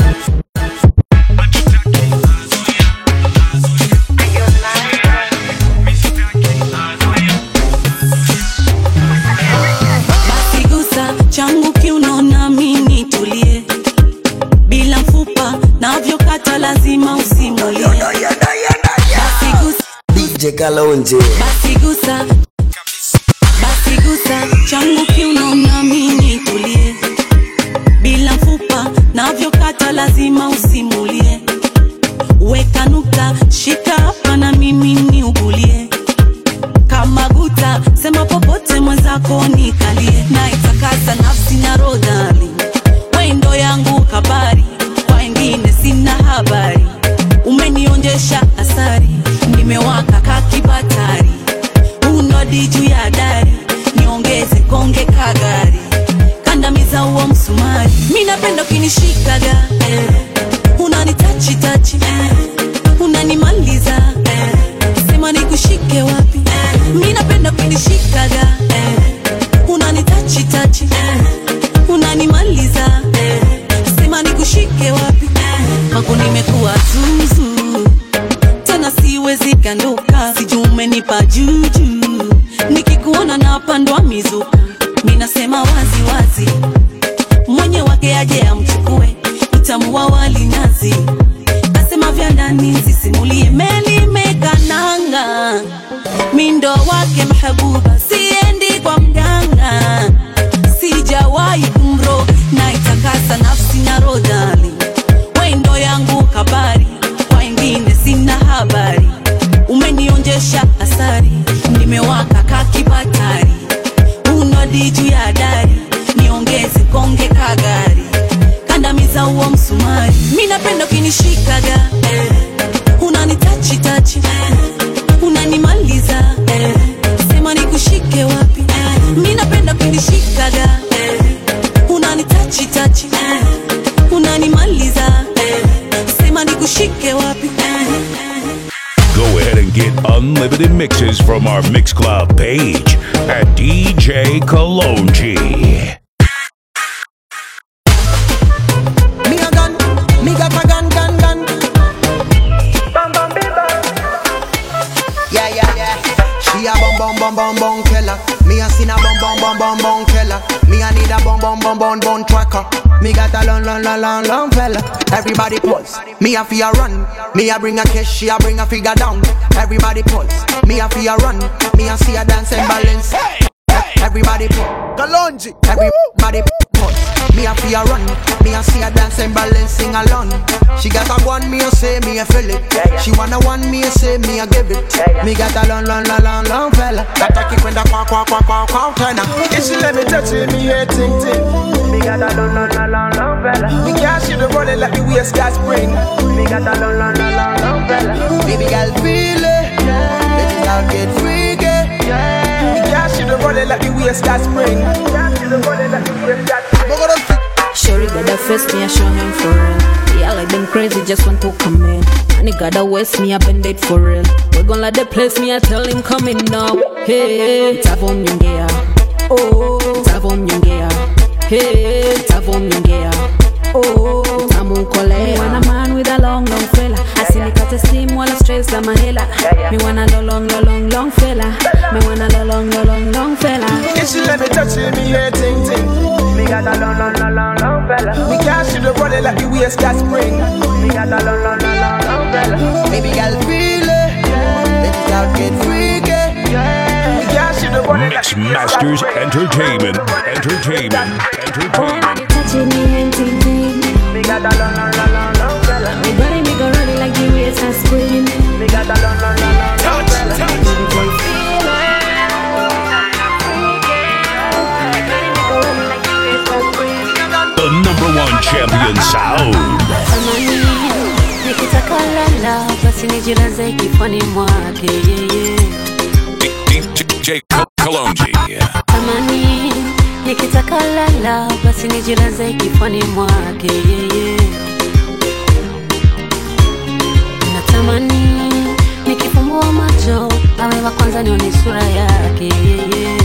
basi gusa changu kiunaona mimi tulie bila mfupa navyokata lazima usimulie basi gusa DJ Kalonje. basi gusa basi gusa changu kiunaona mimi tulie bila mfupa navyokata lazima usimulie weka nukta shika hapa na mimi niugulie kama guta sema popote mwenzako nikalie na itakasa nafsi na rodali wendo yangu kabari kwa wengine sina habari umenionjesha asari nimewaka kakibatari unodi juu ya dari niongeze konge kagari kandamiza huo msumari mi napenda ukinishikaga eh. unanitachitachi eh. unanimaliza eh. sema nikushike wapi eh. mi napenda ukinishikaga eh. unanitachitachi eh. unanimaliza eh. sema nikushike wapi eh. kwako nimekuwa zuzu tena siwezi kanduka sijui umenipa juju nikikuona napandwa mizuka minasema wazi wazi mwenye wake aje amchukue utamu wa walinazi kasema vya ndani sisimulie meli mekananga habuba siendi kwa mganga sijawahi kumro na itakasa nafsi na rodali wendo yangu kabari kwa ingine sina habari umenionjesha asari nimewaka kakibatari unodi juu ya dari niongeze konge kagari kandamiza huo msumari mi napenda ukinishikaga eh. unanitachitachi eh. unanimaliza eh. sema nikushike wapi eh. mi napenda ukinishikaga eh. unanitachitachi eh. unanimaliza eh. sema nikushike wapi eh. Go ahead and get unlimited mixes from our Mix Club page at DJ Kalonji. Me a gun, me got a gun, gun, gun. Yeah, yeah, yeah. She a bum bum bum bum bum killer. Me a seen a bum bum bum bum bum killer. Me a need a bum bum bum bum bum tracker. Me got a long long long long long fella. Everybody pulse. Me a fear run. Me a bring a cash. She a bring a figure down. Everybody pulse. Me a fear run. Me a see a dance and balance. Everybody pulse. Kalonji. Everybody pulse. Me a fear run. Me a see a dance and balance sing along. She got a one me a say me a feel it. She wanna one me a say me a give it. Me got a long long long long long fella. That I keep when the quack quack quack quack quack turn If she let me touch it, me head ting ting. Me got a long long long long long fella. Me can't shoot the rolling like the waist got spring. Me got a long long long long long fella. Baby girl feel it. Let it out get freaky. Me can't shoot the rolling like the waist got spring. Sherry got a face, me I show him for real. Yeah, like them crazy, just want to come in. And he got a waist, me I bend it for real. We gon' let the place, me I tell him coming now. Hey, tavo mnyongea. Oh, tavo mnyongea. Hey, tavo mnyongea. Oh, tamukolea. Me want a man with a long, long fella. Asinikate steam wala stress za mahela. Me want a long, long, long, long fella. Me want a long, long, long, long fella. If she let me touch it, me head ting ting. Me got a long long long long long fella. Me can't shoot the rolling like the waist got spring. Me got a long long long long long fella. Baby girl feel it. Let it out get freaky. Me can't shoot the rolling like Mix Masters Entertainment. Entertainment. Entertainment. Touching me and ting ting. Me got a long long long long long fella. Me body me go running like the waves are spring. Me got a long long long long long fella. The number one champion sound. Amani, nikitaka lala basi nijilaze kifani mwake yeye. DJ Kalonji. Amani, nikitaka lala basi nijilaze kifani mwake yeye. Natamani nikifumbua macho awe wa kwanza nione sura yake yeye.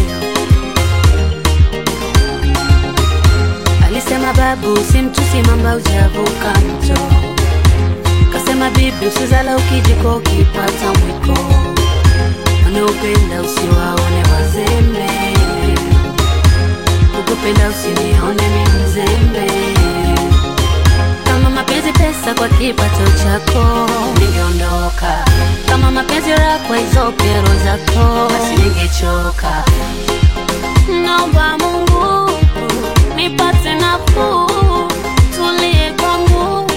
Alisema babu simtusi mamba ujavuka mto, kasema bibi usizala ukijiko ukipata mwiko, wanaopenda usiwaone wazembe, ukupenda usinione mi mzembe. Kama mapenzi pesa kwa kipato chako ningeondoka, kama mapenzi raha kwa hizo kero zako basi ningechoka. Naomba Mungu nipate nafuu, tulie kwangu,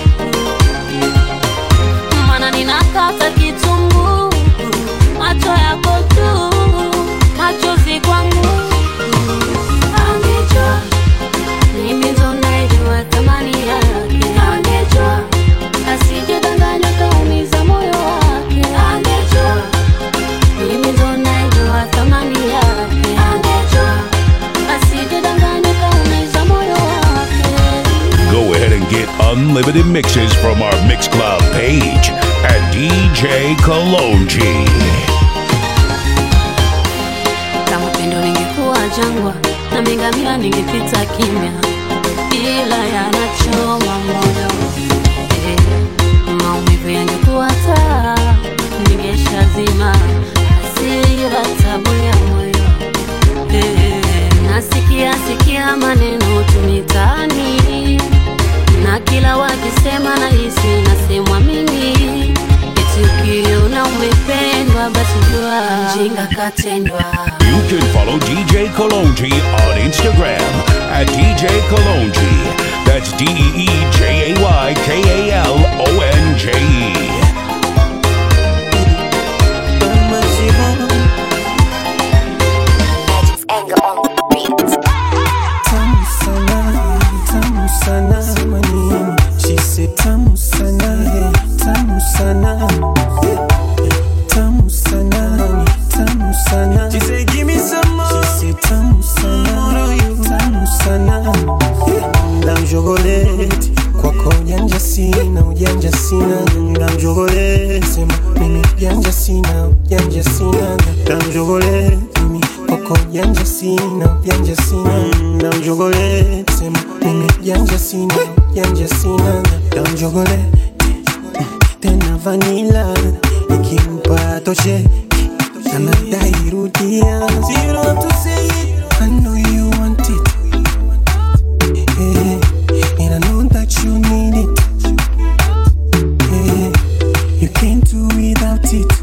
maana ninakata kitungu, macho yako tu, machozi kwangu. Angejua mimi ndo naijua thamani yake, angejua asijidanganya kaumiza moyo wake, angejua mimi ndo naijua thamani yake, angejua asijidanganya kaumiza moyo wake. Go ahead and get unlimited mixes from our Mix Club page at DJ Kalonji. kama pendo ningekuwa jangwa na mingamia ningepita kimya, ila yanachoma moyo eh, maumivu yangekuwa taa ningeshazima, hasira tabu ya moyo eh, nasikia sikia maneno tu mitaani na kila wakisema na hisi nasemwa mimi eti ukiona umependwa basi jua mjinga katendwa You can follow DJ Kalonji on Instagram at DJ Kalonji. That's D E E J A Y K A L O N J E. Tamu sana, tamu sana, manini. She said tamu sana, tamu sana, tamu sana, tamu sana. She said give me some more. She said tamu sana, tamu sana. Ndam chocolate kwako ujanja sina, ujanja sina. Ndam chocolate sema mimi ujanja sina, ujanja sina. Ndam chocolate mimi kwako ujanja sina, ujanja sina. Ndam chocolate sema mimi ujanja sina, ujanja sina. Ndam chocolate tena vanilla ikimpa toshe anadai rudia. So you don't have to say it, I know you want it. Yeah, and I know that you need it. Yeah, you can't do without it.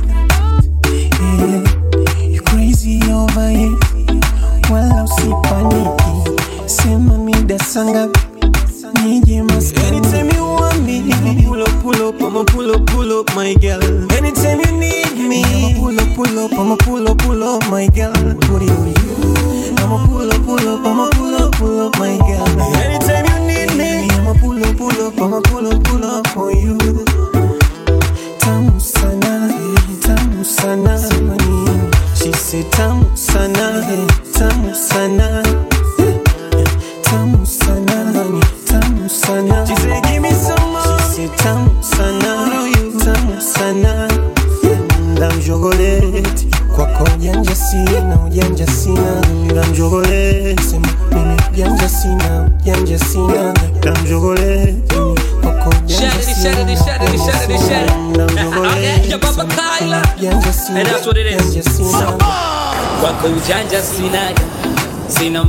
Yeah, you crazy over it. Wala usipaniki, sema mida sanga nije maskani. Anytime you want me, pull up, pull up, I'ma pull up, pull up, my girl. Anytime you need me, I'ma pull up, pull up, I'ma pull up, pull up, my girl. Put it on you. I'ma pull up, pull up, I'ma pull up, pull up, my girl. Anytime you need me, I'ma pull up, pull up, I'ma pull up, pull up for you. Tamu sana, tamu sana, manini. She said tamu sana, tamu sana, tamu sana, tamu sana. She said give me some more. She said tamu sana, tamu sana. Ndam chocolate kwako ujanja sina, ujanja sina. Ndam chocolate sema mimi ujanja sina, ujanja sina. Ndam chocolate mimi kwako ujanja Shut it, sina. shut it, shut it, shut it, shut it. Ndam chocolate Yeah, Baba Kyla. ujanja sina, And that's what it is. ujanja sina. Kwako ujanja sinaga, sina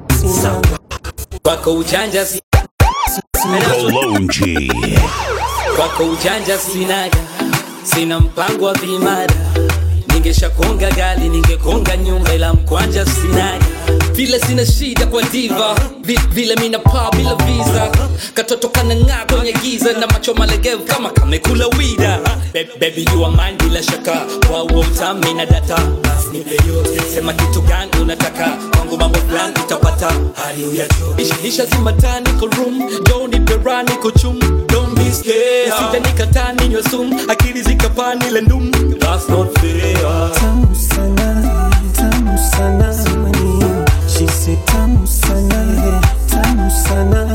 kwako ujanja si- And that's what- Kalonji. kwako ujanja sinaga, sina mpango wa vimada ningeshakonga gali ningekonga nyumba ila mkwanja sinaga vile sina shida kwa diva Vi- vile mina paa bila visa katoto kanang'aa kwenye giza na macho malegevu kama kamekula wida Be- baby you are mine bila shaka kwa huo utami na data Basi nipe yote. sema kitu gani unataka kwangu mambo fulani utapata hali uyacho isha zimatani ko room jo nipe rani kuchum don't be scared usije nikataa ninywe sumu akili zikapani ile ndum that's not fair Tamu sana, tamu sana, manini. She said tamu sana, tamu sana.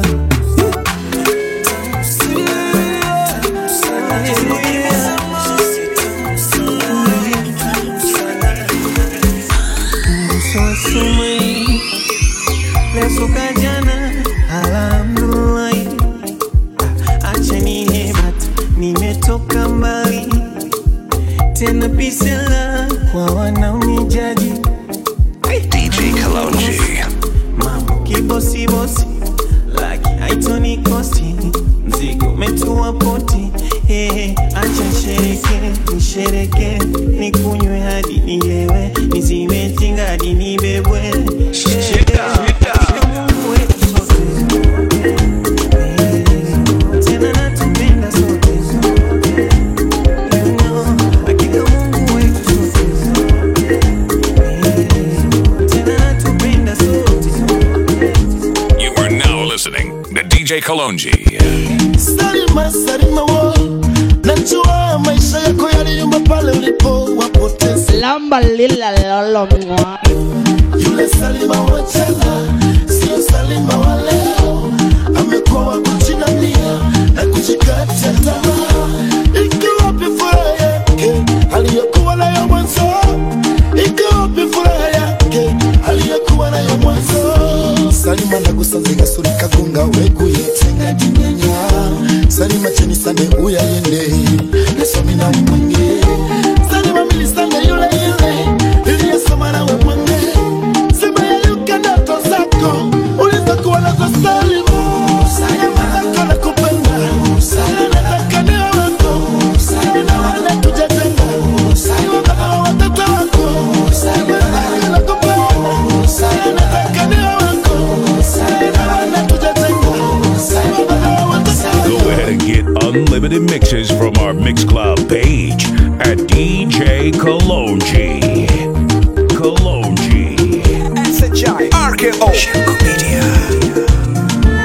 Lesoka jana, alhamdulillah. Acha nihebata, nimetoka mbali tena pisela kwa wanaonijaji DJ Kalonji. mambo kibosibosi laki haitoni kosti mzigo umetua poti hey, acha nshereke nishereke nikunywe hadi nilewe nizime hadi nibebwe Mungu wetu sote. Tena natupenda sote. You know, hakika Mungu wetu sote. Tena natupenda sote. You are now listening to DJ Kalonji. Salima, Salima wo, najua maisha yako yaliyumba pale ulipo wapoteza lamba lila lolo mwa yule Salima wa jana, sio Salima wa leo. Amekuwa wa kujinamia na kujikatia tamaa. Iko wapi furaha yake aliyokuwa nayo mwanzo? Iko wapi furaha yake aliyokuwa nayo mwanzo? Salima nagusanze gasuri kagunga weguye tenga jinyanya Salima cheni sane uyayende Lesomi na umwenge Salima milisane yule yule Iliyesoma na umwenge Sema yayuka ndoto zako Ulizokuwa nazo Salima Salima zako nakupenda Salima nataka niwe wako Salima na wale tujatenga Salima baba wa watoto wako Salima nataka mixes from our Mix Club page at DJ Kalonji. Kalonji. SHI RKO Shako Media.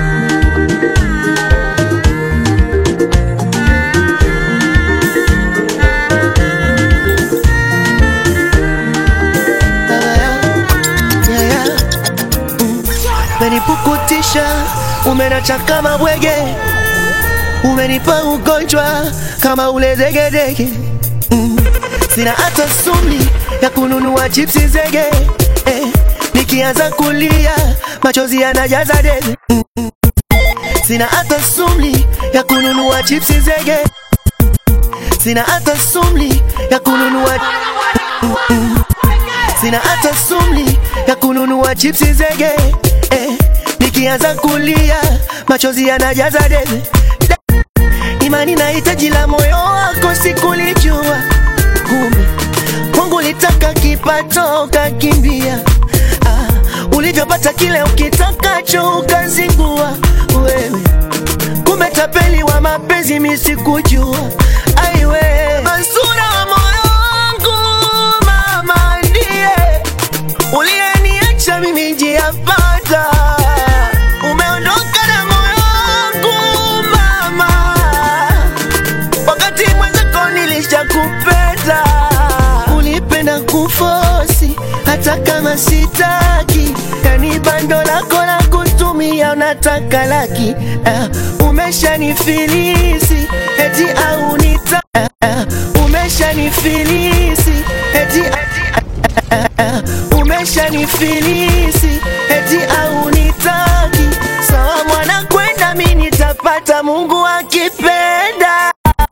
umenipukutisha, umenacha kama bwege, umenipa ugonjwa kama ule degedege. Mm. Sina hata sumli ya kununua chipsi zege eh. Nikianza kulia machozi yanajaza debe mm. Sina hata sumli ya kununua chipsi zege, sina hata sumli ya kununua Mm. Sina hata sumli ya kununua chipsi zege eh. Nikianza kulia machozi yanajaza debe Imani na hitaji la moyo wako sikulijua, kumbe kwangu litaka kipato ukakimbia. Ah, ulivyopata kile ukitakacho ukazingua wewe, kumbe tapeli wa mapenzi mi sikujua. Aiwe Mansura wa moyo wangu, mama ndiye uliyeniacha mimi njia panda, umeondoka na moyo wangu mama, wakati mwenzako nilishakupenda. Ulipenda kufosi hata kama sitaki, yani bando lako la kutumia unataka laki. Uh, umeshanifilisi eti au nita uh, umeshanifilisi eti uh, umeshanifilisi eti au nitaki. Sawa mwana kwenda, mi nitapata Mungu akipenda.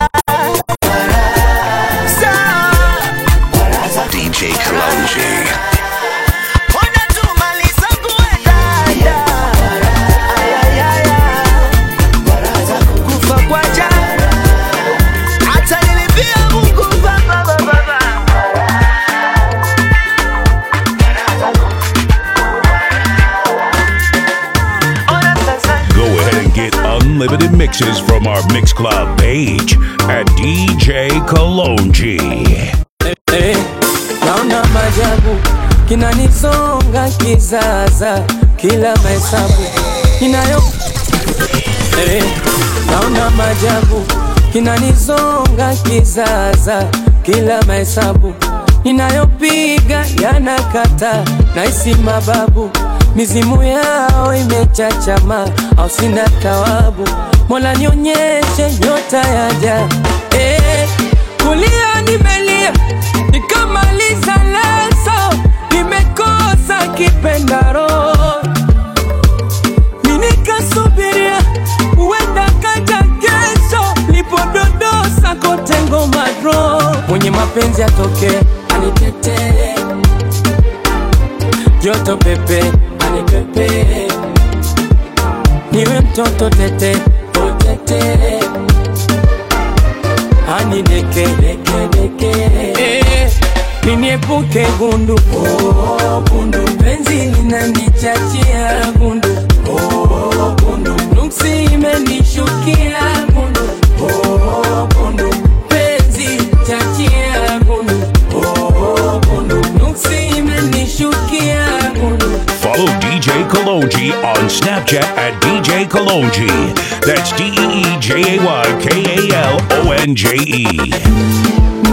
DJ Kalonji. kufa kwa jana hata nilipia Mungu baba baba baba. Go ahead and get unlimited mixes from our Mix Club page at DJ Kalonji. Eh, naona majabu kinanisonga kizaza kila mahesabu inayo eh, naona majabu kinanisonga kizaza kila mahesabu inayopiga yanakata naisi mababu mizimu yao imechachama au sina tawabu mola nionyeshe nyota yaja eh, kulia nimelia nikamaliza leso nimekosa kipendaro minikasubiria uenda kaja kesho lipododosa kote ngoma dro mwenye mapenzi atoke anitetee joto pepe anipepe niwe mtoto tete otete anideke Eh, niniepuke gundu oh, gundu penzi linanichachia gundu oh, gundu nuksi imenishukia gundu oh, gundu penzi chachia gundu oh, gundu nuksi imenishukia gundu Follow DJ Kalonji on Snapchat at DJ Kalonji. That's D E E J A Y K A L O N J E.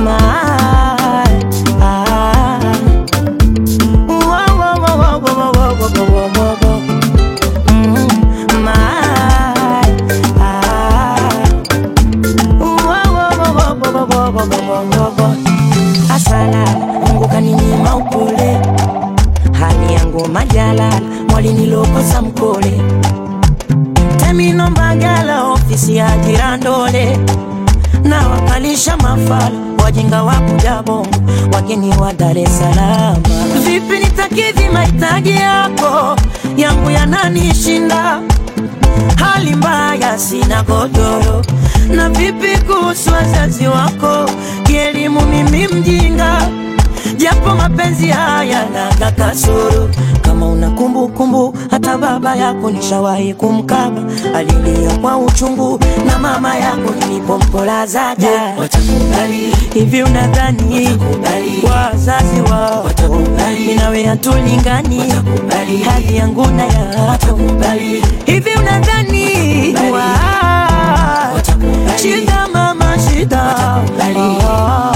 asala mungu kaninyima upole hali yangu majalala mwalinilokosa mkole temino mbagala ofisi ya jirandole na wakalisha mafala wajinga wa kuja bongo wageni wa Dar es Salaam. Vipi nitakidhi mahitaji yako yangu yananishinda, hali mbaya, sina godoro. Na vipi kuhusu wazazi wako, kielimu mimi mjinga, japo mapenzi haya naga kasoro. Kama una kumbukumbu hata hata baba yako nishawahi kumkaba, alilia kwa uchungu na mama yako nilipompolazaga. Watakubali hivi, unadhani wazazi wao mimi nawe hatulingani, hali yangu na yako hivi, unadhani wa- shida mama shida Ah.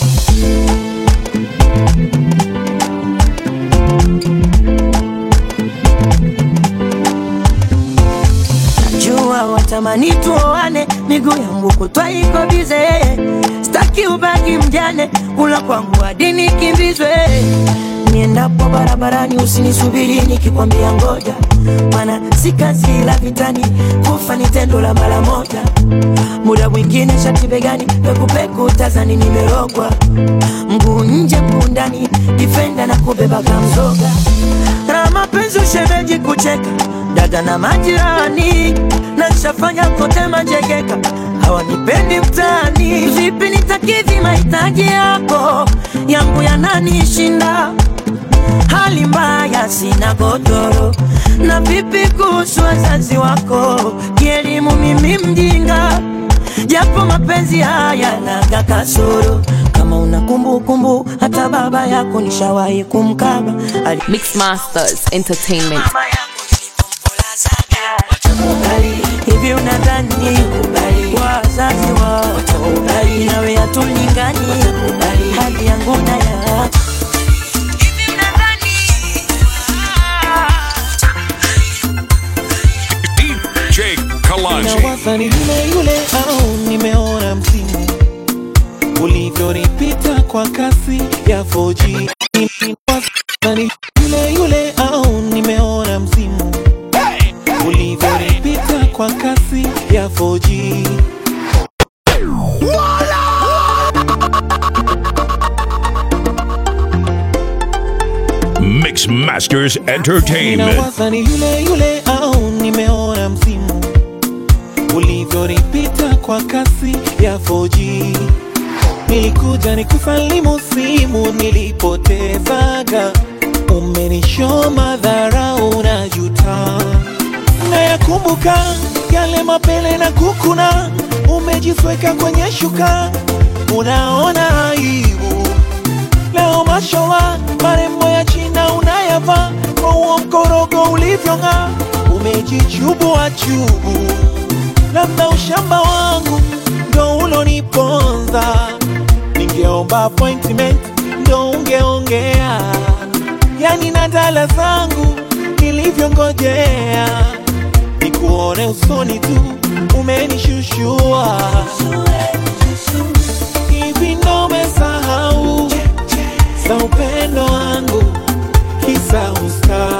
Najua watamani tuoane, miguu yangu kutwa iko bize, staki ubaki mjane, kula kwangu hadi nikimbizwe. Niendapo barabarani usinisubiri nikikwambia ngoja, maana si kazi la vitani, kufa ni tendo la mara moja. Muda mwingine shati begani, pekupeku tazani nimerogwa, mguu nje mguu ndani, difenda na kubeba kamzoga na mapenzi ushemeji kucheka dada na majirani na nishafanya kote majegeka hawanipendi mtaani vipi nitakidhi mahitaji yako yangu yananishinda hali mbaya sina godoro na vipi kuhusu wazazi wako kielimu mimi mjinga japo mapenzi haya naga kasoro kama una kumbukumbu hata baba yako nishawahi kumkaba Ali- Mix Masters Entertainment. hivi unadhani wazazi wao nawe hatulingani hali yangu na yako DJ Kalonji. Nawaza ni yule yule au nimeona msimu ulivyonipita kwa kasi ya 4G. Nawaza ni yule yule au nimeona msimu ulivyonipita kwa kasi ya 4G. Mix Masters Entertainment. Ninawaza ni yule yule au nimeona msimu ulivyonipita kwa kasi ya 4G. Nilikuja nikusalimu simu nilipotezaga, umenishoma dharau na juta. Nayakumbuka yale mapele na kukuna, umejisweka kwenye shuka, unaona aibu leo mashowa marembo ya china unayavaa kwa huo mkorogo ulivyong'aa umejichubua chubu labda ushamba wangu ndo uloniponza ningeomba appointment ndo ungeongea yani na dala zangu nilivyongojea nikuone usoni tu umenishushua hivi ndo umesahau za upendo wangu kisa usta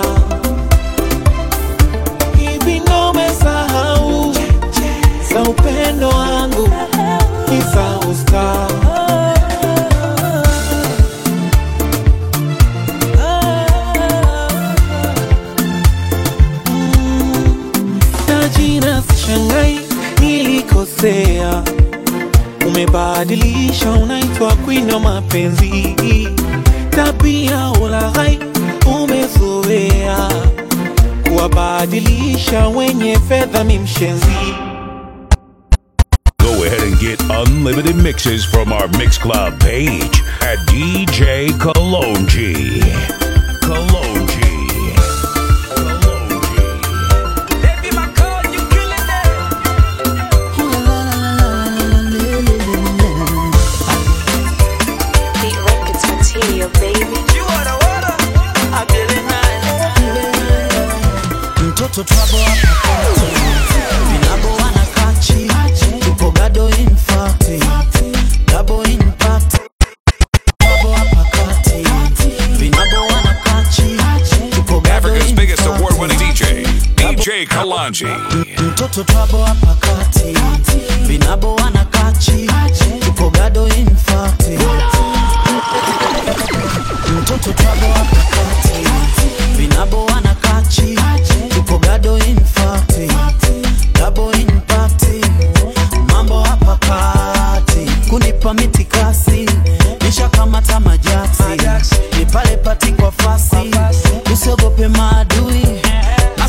hivi ndo umesahau za upendo wangu kisa usta na jina sishangai nilikosea umebadilisha unaitwa queen wa mapenzi tabia ulaghai umezoea kuwabadilisha wenye fedha mimshenzi Go ahead and get unlimited mixes from our Mix Club page at DJ Kalonji. Kalonji. mtoto trouble hapa vinabo wanakachi tupo gado infati double impact trouble hapa kati vinabo wanakachi tupo gado Africa's biggest award winning DJ, DJ Kalonji. mtoto trouble hapa kati vinabo wanakachi tupo gado infati mtoto trouble hapa kati vinabo wanakachi tupo gado infati double impact mambo hapa kati kunipa mitikasi nishakamata majasi ni pale pati kwa fasi usiogope maadui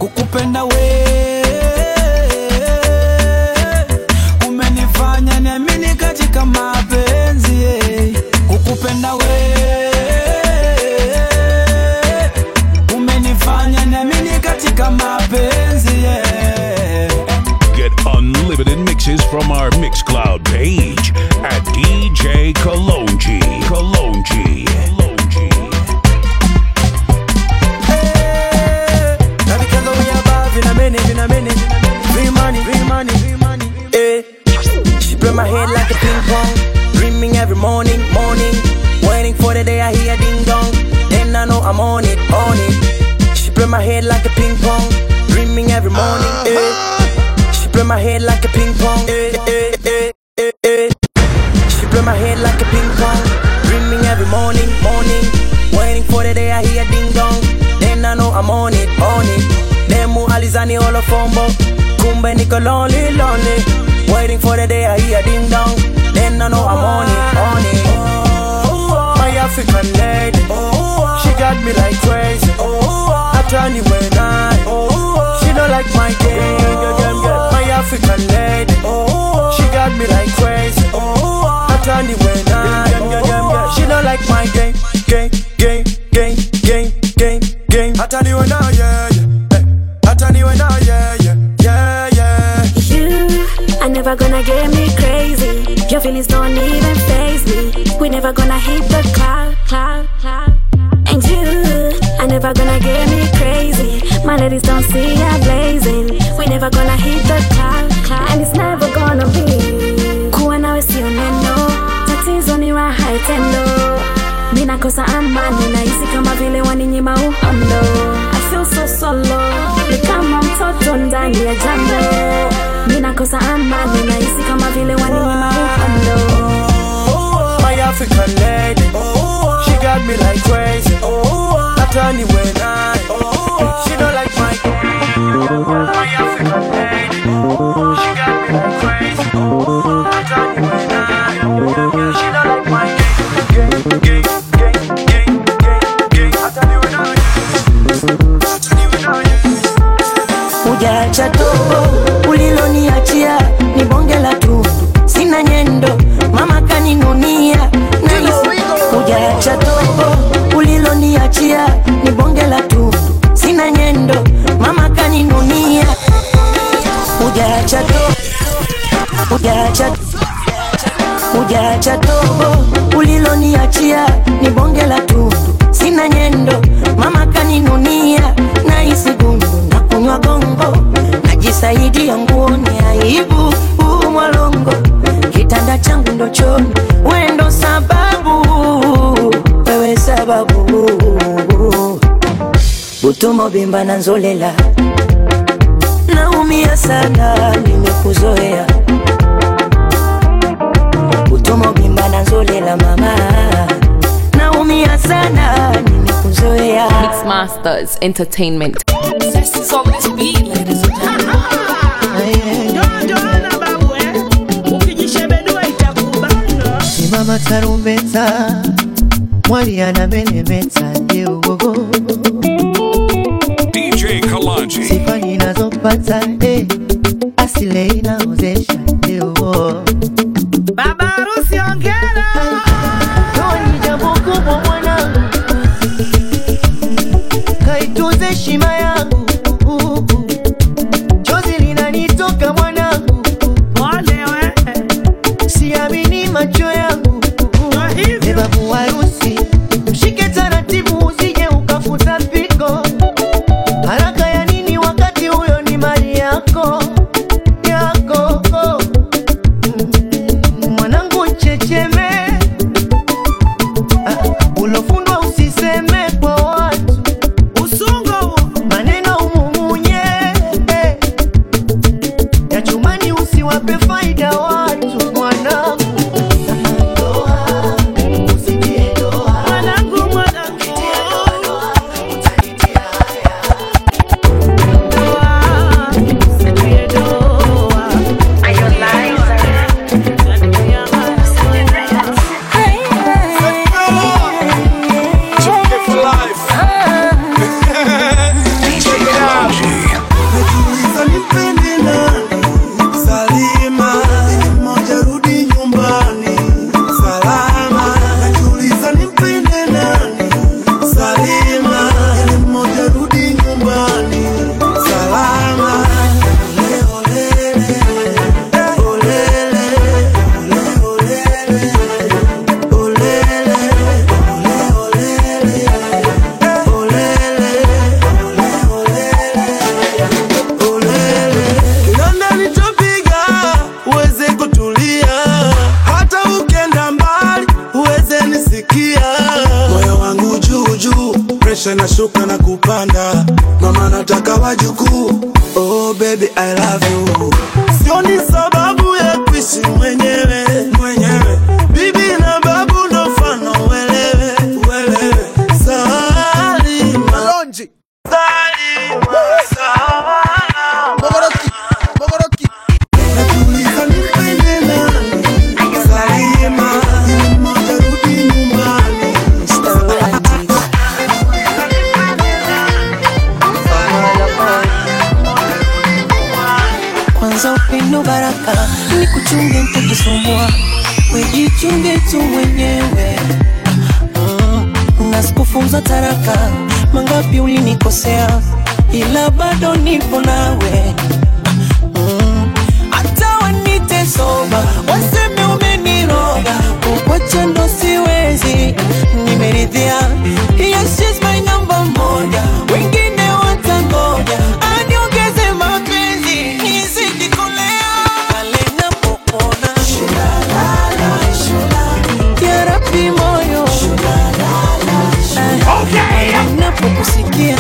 kukupenda we umenifanya niamini katika mapenzi eh. kukupenda we umenifanya niamini katika mapenzi yeah. Get unlimited mixes from our Mixcloud page at DJ Kalonji. Kalonji. Because we above in a minute, in a minute. Free money, free money, free money. Eh. She play my head like a ping pong. Dreaming every morning, morning. Waiting for the day I hear ding dong. Then I know I'm on it, on it. She play my head like a ping pong. Dreaming every morning, eh. She play my head like a ping pong. Eh, eh, eh, eh, eh. She play my head like a ping pong. Dreaming every morning, morning. Waiting for the day I hear ding dong. Then I know I'm on it, on it. Demu alizani holo fombo. Kumbe niko lonely, lonely. Waiting for the day I hear ding dong. Then I know I'm on it, on it. My African lady. She got me like crazy. I turn you when I. She don't like my game. My African lady. She got me like crazy. I turn you when I. She don't like my game. Game, game, game, game, game, game. I turn you when I, yeah, yeah. Eh, I turn you when I, yeah, yeah, yeah, yeah. You are never gonna get me crazy. Your feelings don't even phase me. We never gonna hit the cloud, cloud, cloud. And you are never gonna get me crazy. My ladies don't see ya blazing. We never gonna hit the cloud, cloud. And it's never gonna be. Kuwa nawe sio neno. Tatizo ni raha itendo. Mi nakosa amani nahisi kama vile waninyima uhondo. I feel so solo. Ni kama mtoto ndani ya jambo. Mi nakosa amani nahisi kama vile waninyima uhondo. My African lady. She got me like crazy. I turn you when I. She don't like my. My African lady. She got me like crazy. I turn you when I. She don't like my. Gang, gang, gang, gang, gang, gang. I turn you when I. I turn you when I. Ujaacha tobo uliloniachia ni bonge la tundu, sina nyendo, mama kaninunia nahisi. Ujaacha tobo uliloniachia ni bonge la tundu, sina nyendo, mama kaninunia. Ujaacha tobo, ujaacha Ujaacha tobo uliloniachia ni bonge la tundu, sina nyendo, mama kaninunia, nahisi gundu na kunywa gongo, najisaidia nguoni, aibu huu mwalongo, kitanda changu ndo choni, we ndo sababu, wewe sababu, butumo bimba na nzolela, naumia sana, nimekuzoea utomo bimba na nzolela mama naumia sana nimekuzoea Mix Masters Entertainment. simama tarumbeta mwali anamelemeta ndio DJ Kalanji. sifa ninazopata eh, asile inaozesha ndio Baba harusi ongera. Ndoa ni jambo kubwa mwanangu, kaitunze heshima yangu, chozi linanitoka mwanangu, siamini macho yangu, e babu harusi, mshike taratibu, usije ukafuta piko. Haraka ya nini wakati huyo ni mali yako yako? nashuka na kupanda mama nataka wajukuu oh baby i love you sioni sababu ya kuishi mwenyewe mwenyewe bibi na babu ndo mfano uelewe uelewe salima Malonji. salima salama Mogoroki. Mogoroki. najiuliza nipende nani salima ili mmoja rudi nyumbani kwanza upendo baraka ni kuchunge mtakisumbua wejichunge tu mwenyewe mm, na sikufunza taraka mangapi ulinikosea ila bado nipo nawe Mm, hata wanite soba waseme umeniroga kukwacha ndo siwezi nimeridhia yes, she's my number moja wengine watangoja aniongeze mapenzi nizidi kulea pale napopona ya Rabbi moyo Eh, napokusikia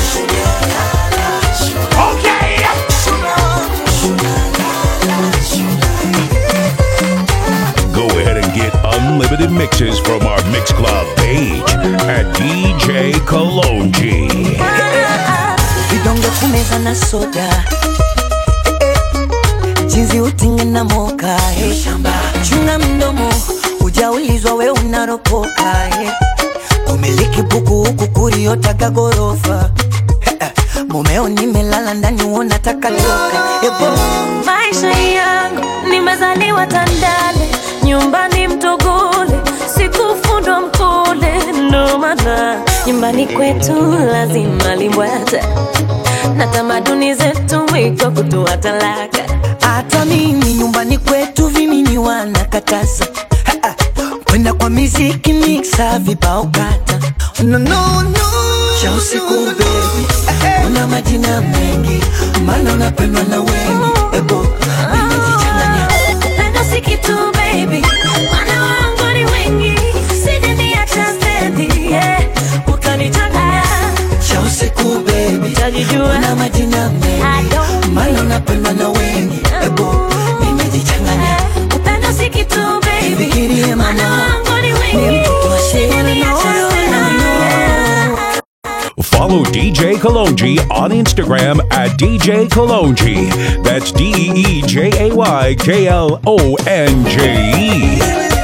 Go ahead and get unlimited mixes from our Mix Club page at DJ Kalonji. vidonge kumeza na soda Eh, eh, jinsi utinge na moka eh. chunga mdomo ujaulizwa we unaropoka eh. umiliki buku huku kuriotaka gorofa Eh, eh, mumeo nimelala ndani unataka toka Ebo. maisha yangu nimezaliwa tandale nyumbani mtogole sikufundwa mkole ndo maana nyumbani kwetu lazima limbwata na tamaduni zetu mwiko kutoa talaka hata mimi nyumbani kwetu vimimi wanakataza Ha, ha. kwenda kwa miziki miksa vibao kata no, no, no. cha usiku bebi una majina mengi maana unapendwa na wengi ebo nimejichanganya upendo si kitu baby wana wangu ni wengi sijaniacha stendi yeah. utanichanganya cha usiku bebi utajijua una majina mengi maana unapendwa na wengi ebo nimejichanganya upendo si kitu baby Fikirie mama, wana wangu ni ni wengi mtoto wa shehe na sijaniacha oyo, stendi yeah. Follow DJ Kalonji on Instagram at DJ Kalonji. That's D E E J A Y K L O N J E.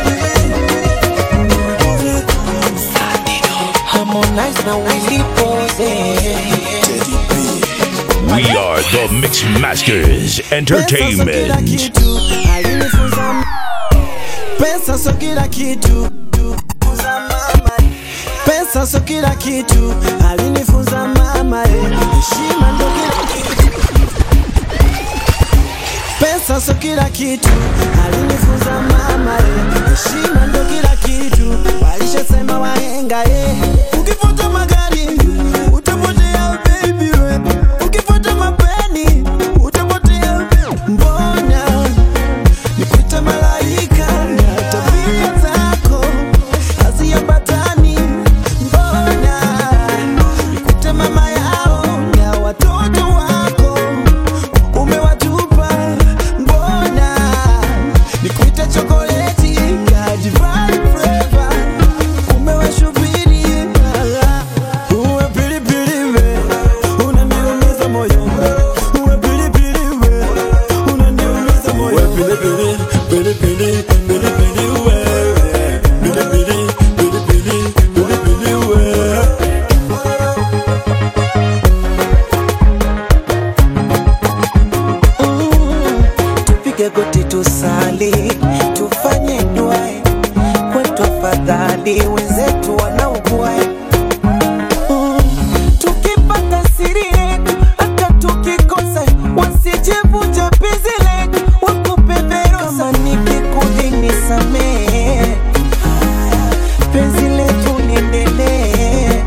Harmonize na Willy Pose We are the Mix Masters Entertainment. alinifunza pesa so kila kitu pesa so kila kitu alinifunza mama eh. heshima ndo kila kitu pesa so kila kitu alinifunza mama eh. heshima ndo kila kitu walishasema wahenga eh. ukifuata magari utapotea baby we ukifuata mapeni utapotea mbona nikuita malaika na tabia zako haziambatani mbona nikuite mama yao na watoto wako umewatupa mbona nikuite chokoleti ya divine flavor umewashubiri uwe pilipili we unaniumiza moyo uwe pilipili we unaniumiza moyo uwe pilipili pilipili pilipili we pilipili pilipili pilipili we tupige goti tusali tufanye dua kwetu afadhali wenzetu wanaugua Mm, tukipata siri yetu hata tukikosa wasijevunja penzi letu wakupe verosa kama nikikudhi nisamehe penzi letu liendelee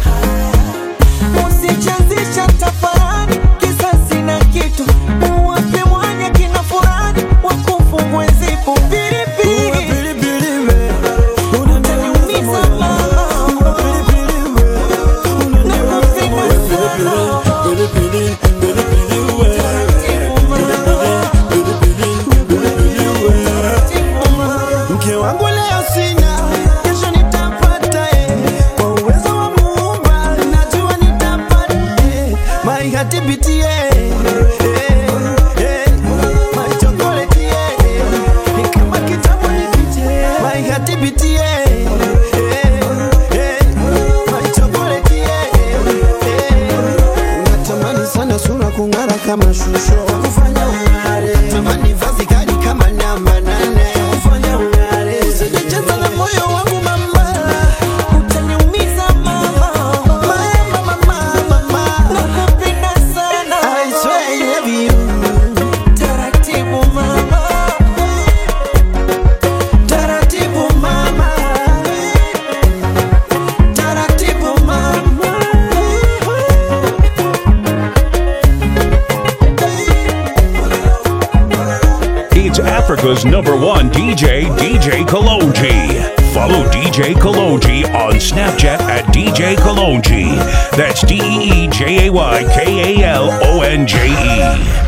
usichezisha tafarani kisasi na kitu uwape mwanya kina furani wakufungwe zipu mashusho kufanya ung'are tamani vazi kali kama namba nane kufanya ung'are usijecheza na moyo wangu mama utaniumiza mama mama mama mama nakupenda sana I swear I love you taratibu mama taratibu mama taratibu mama It's Africa's number one DJ, DJ Kalonji. Follow DJ Kalonji on Snapchat at DJ Kalonji. That's D E E J A Y K A L O N J E.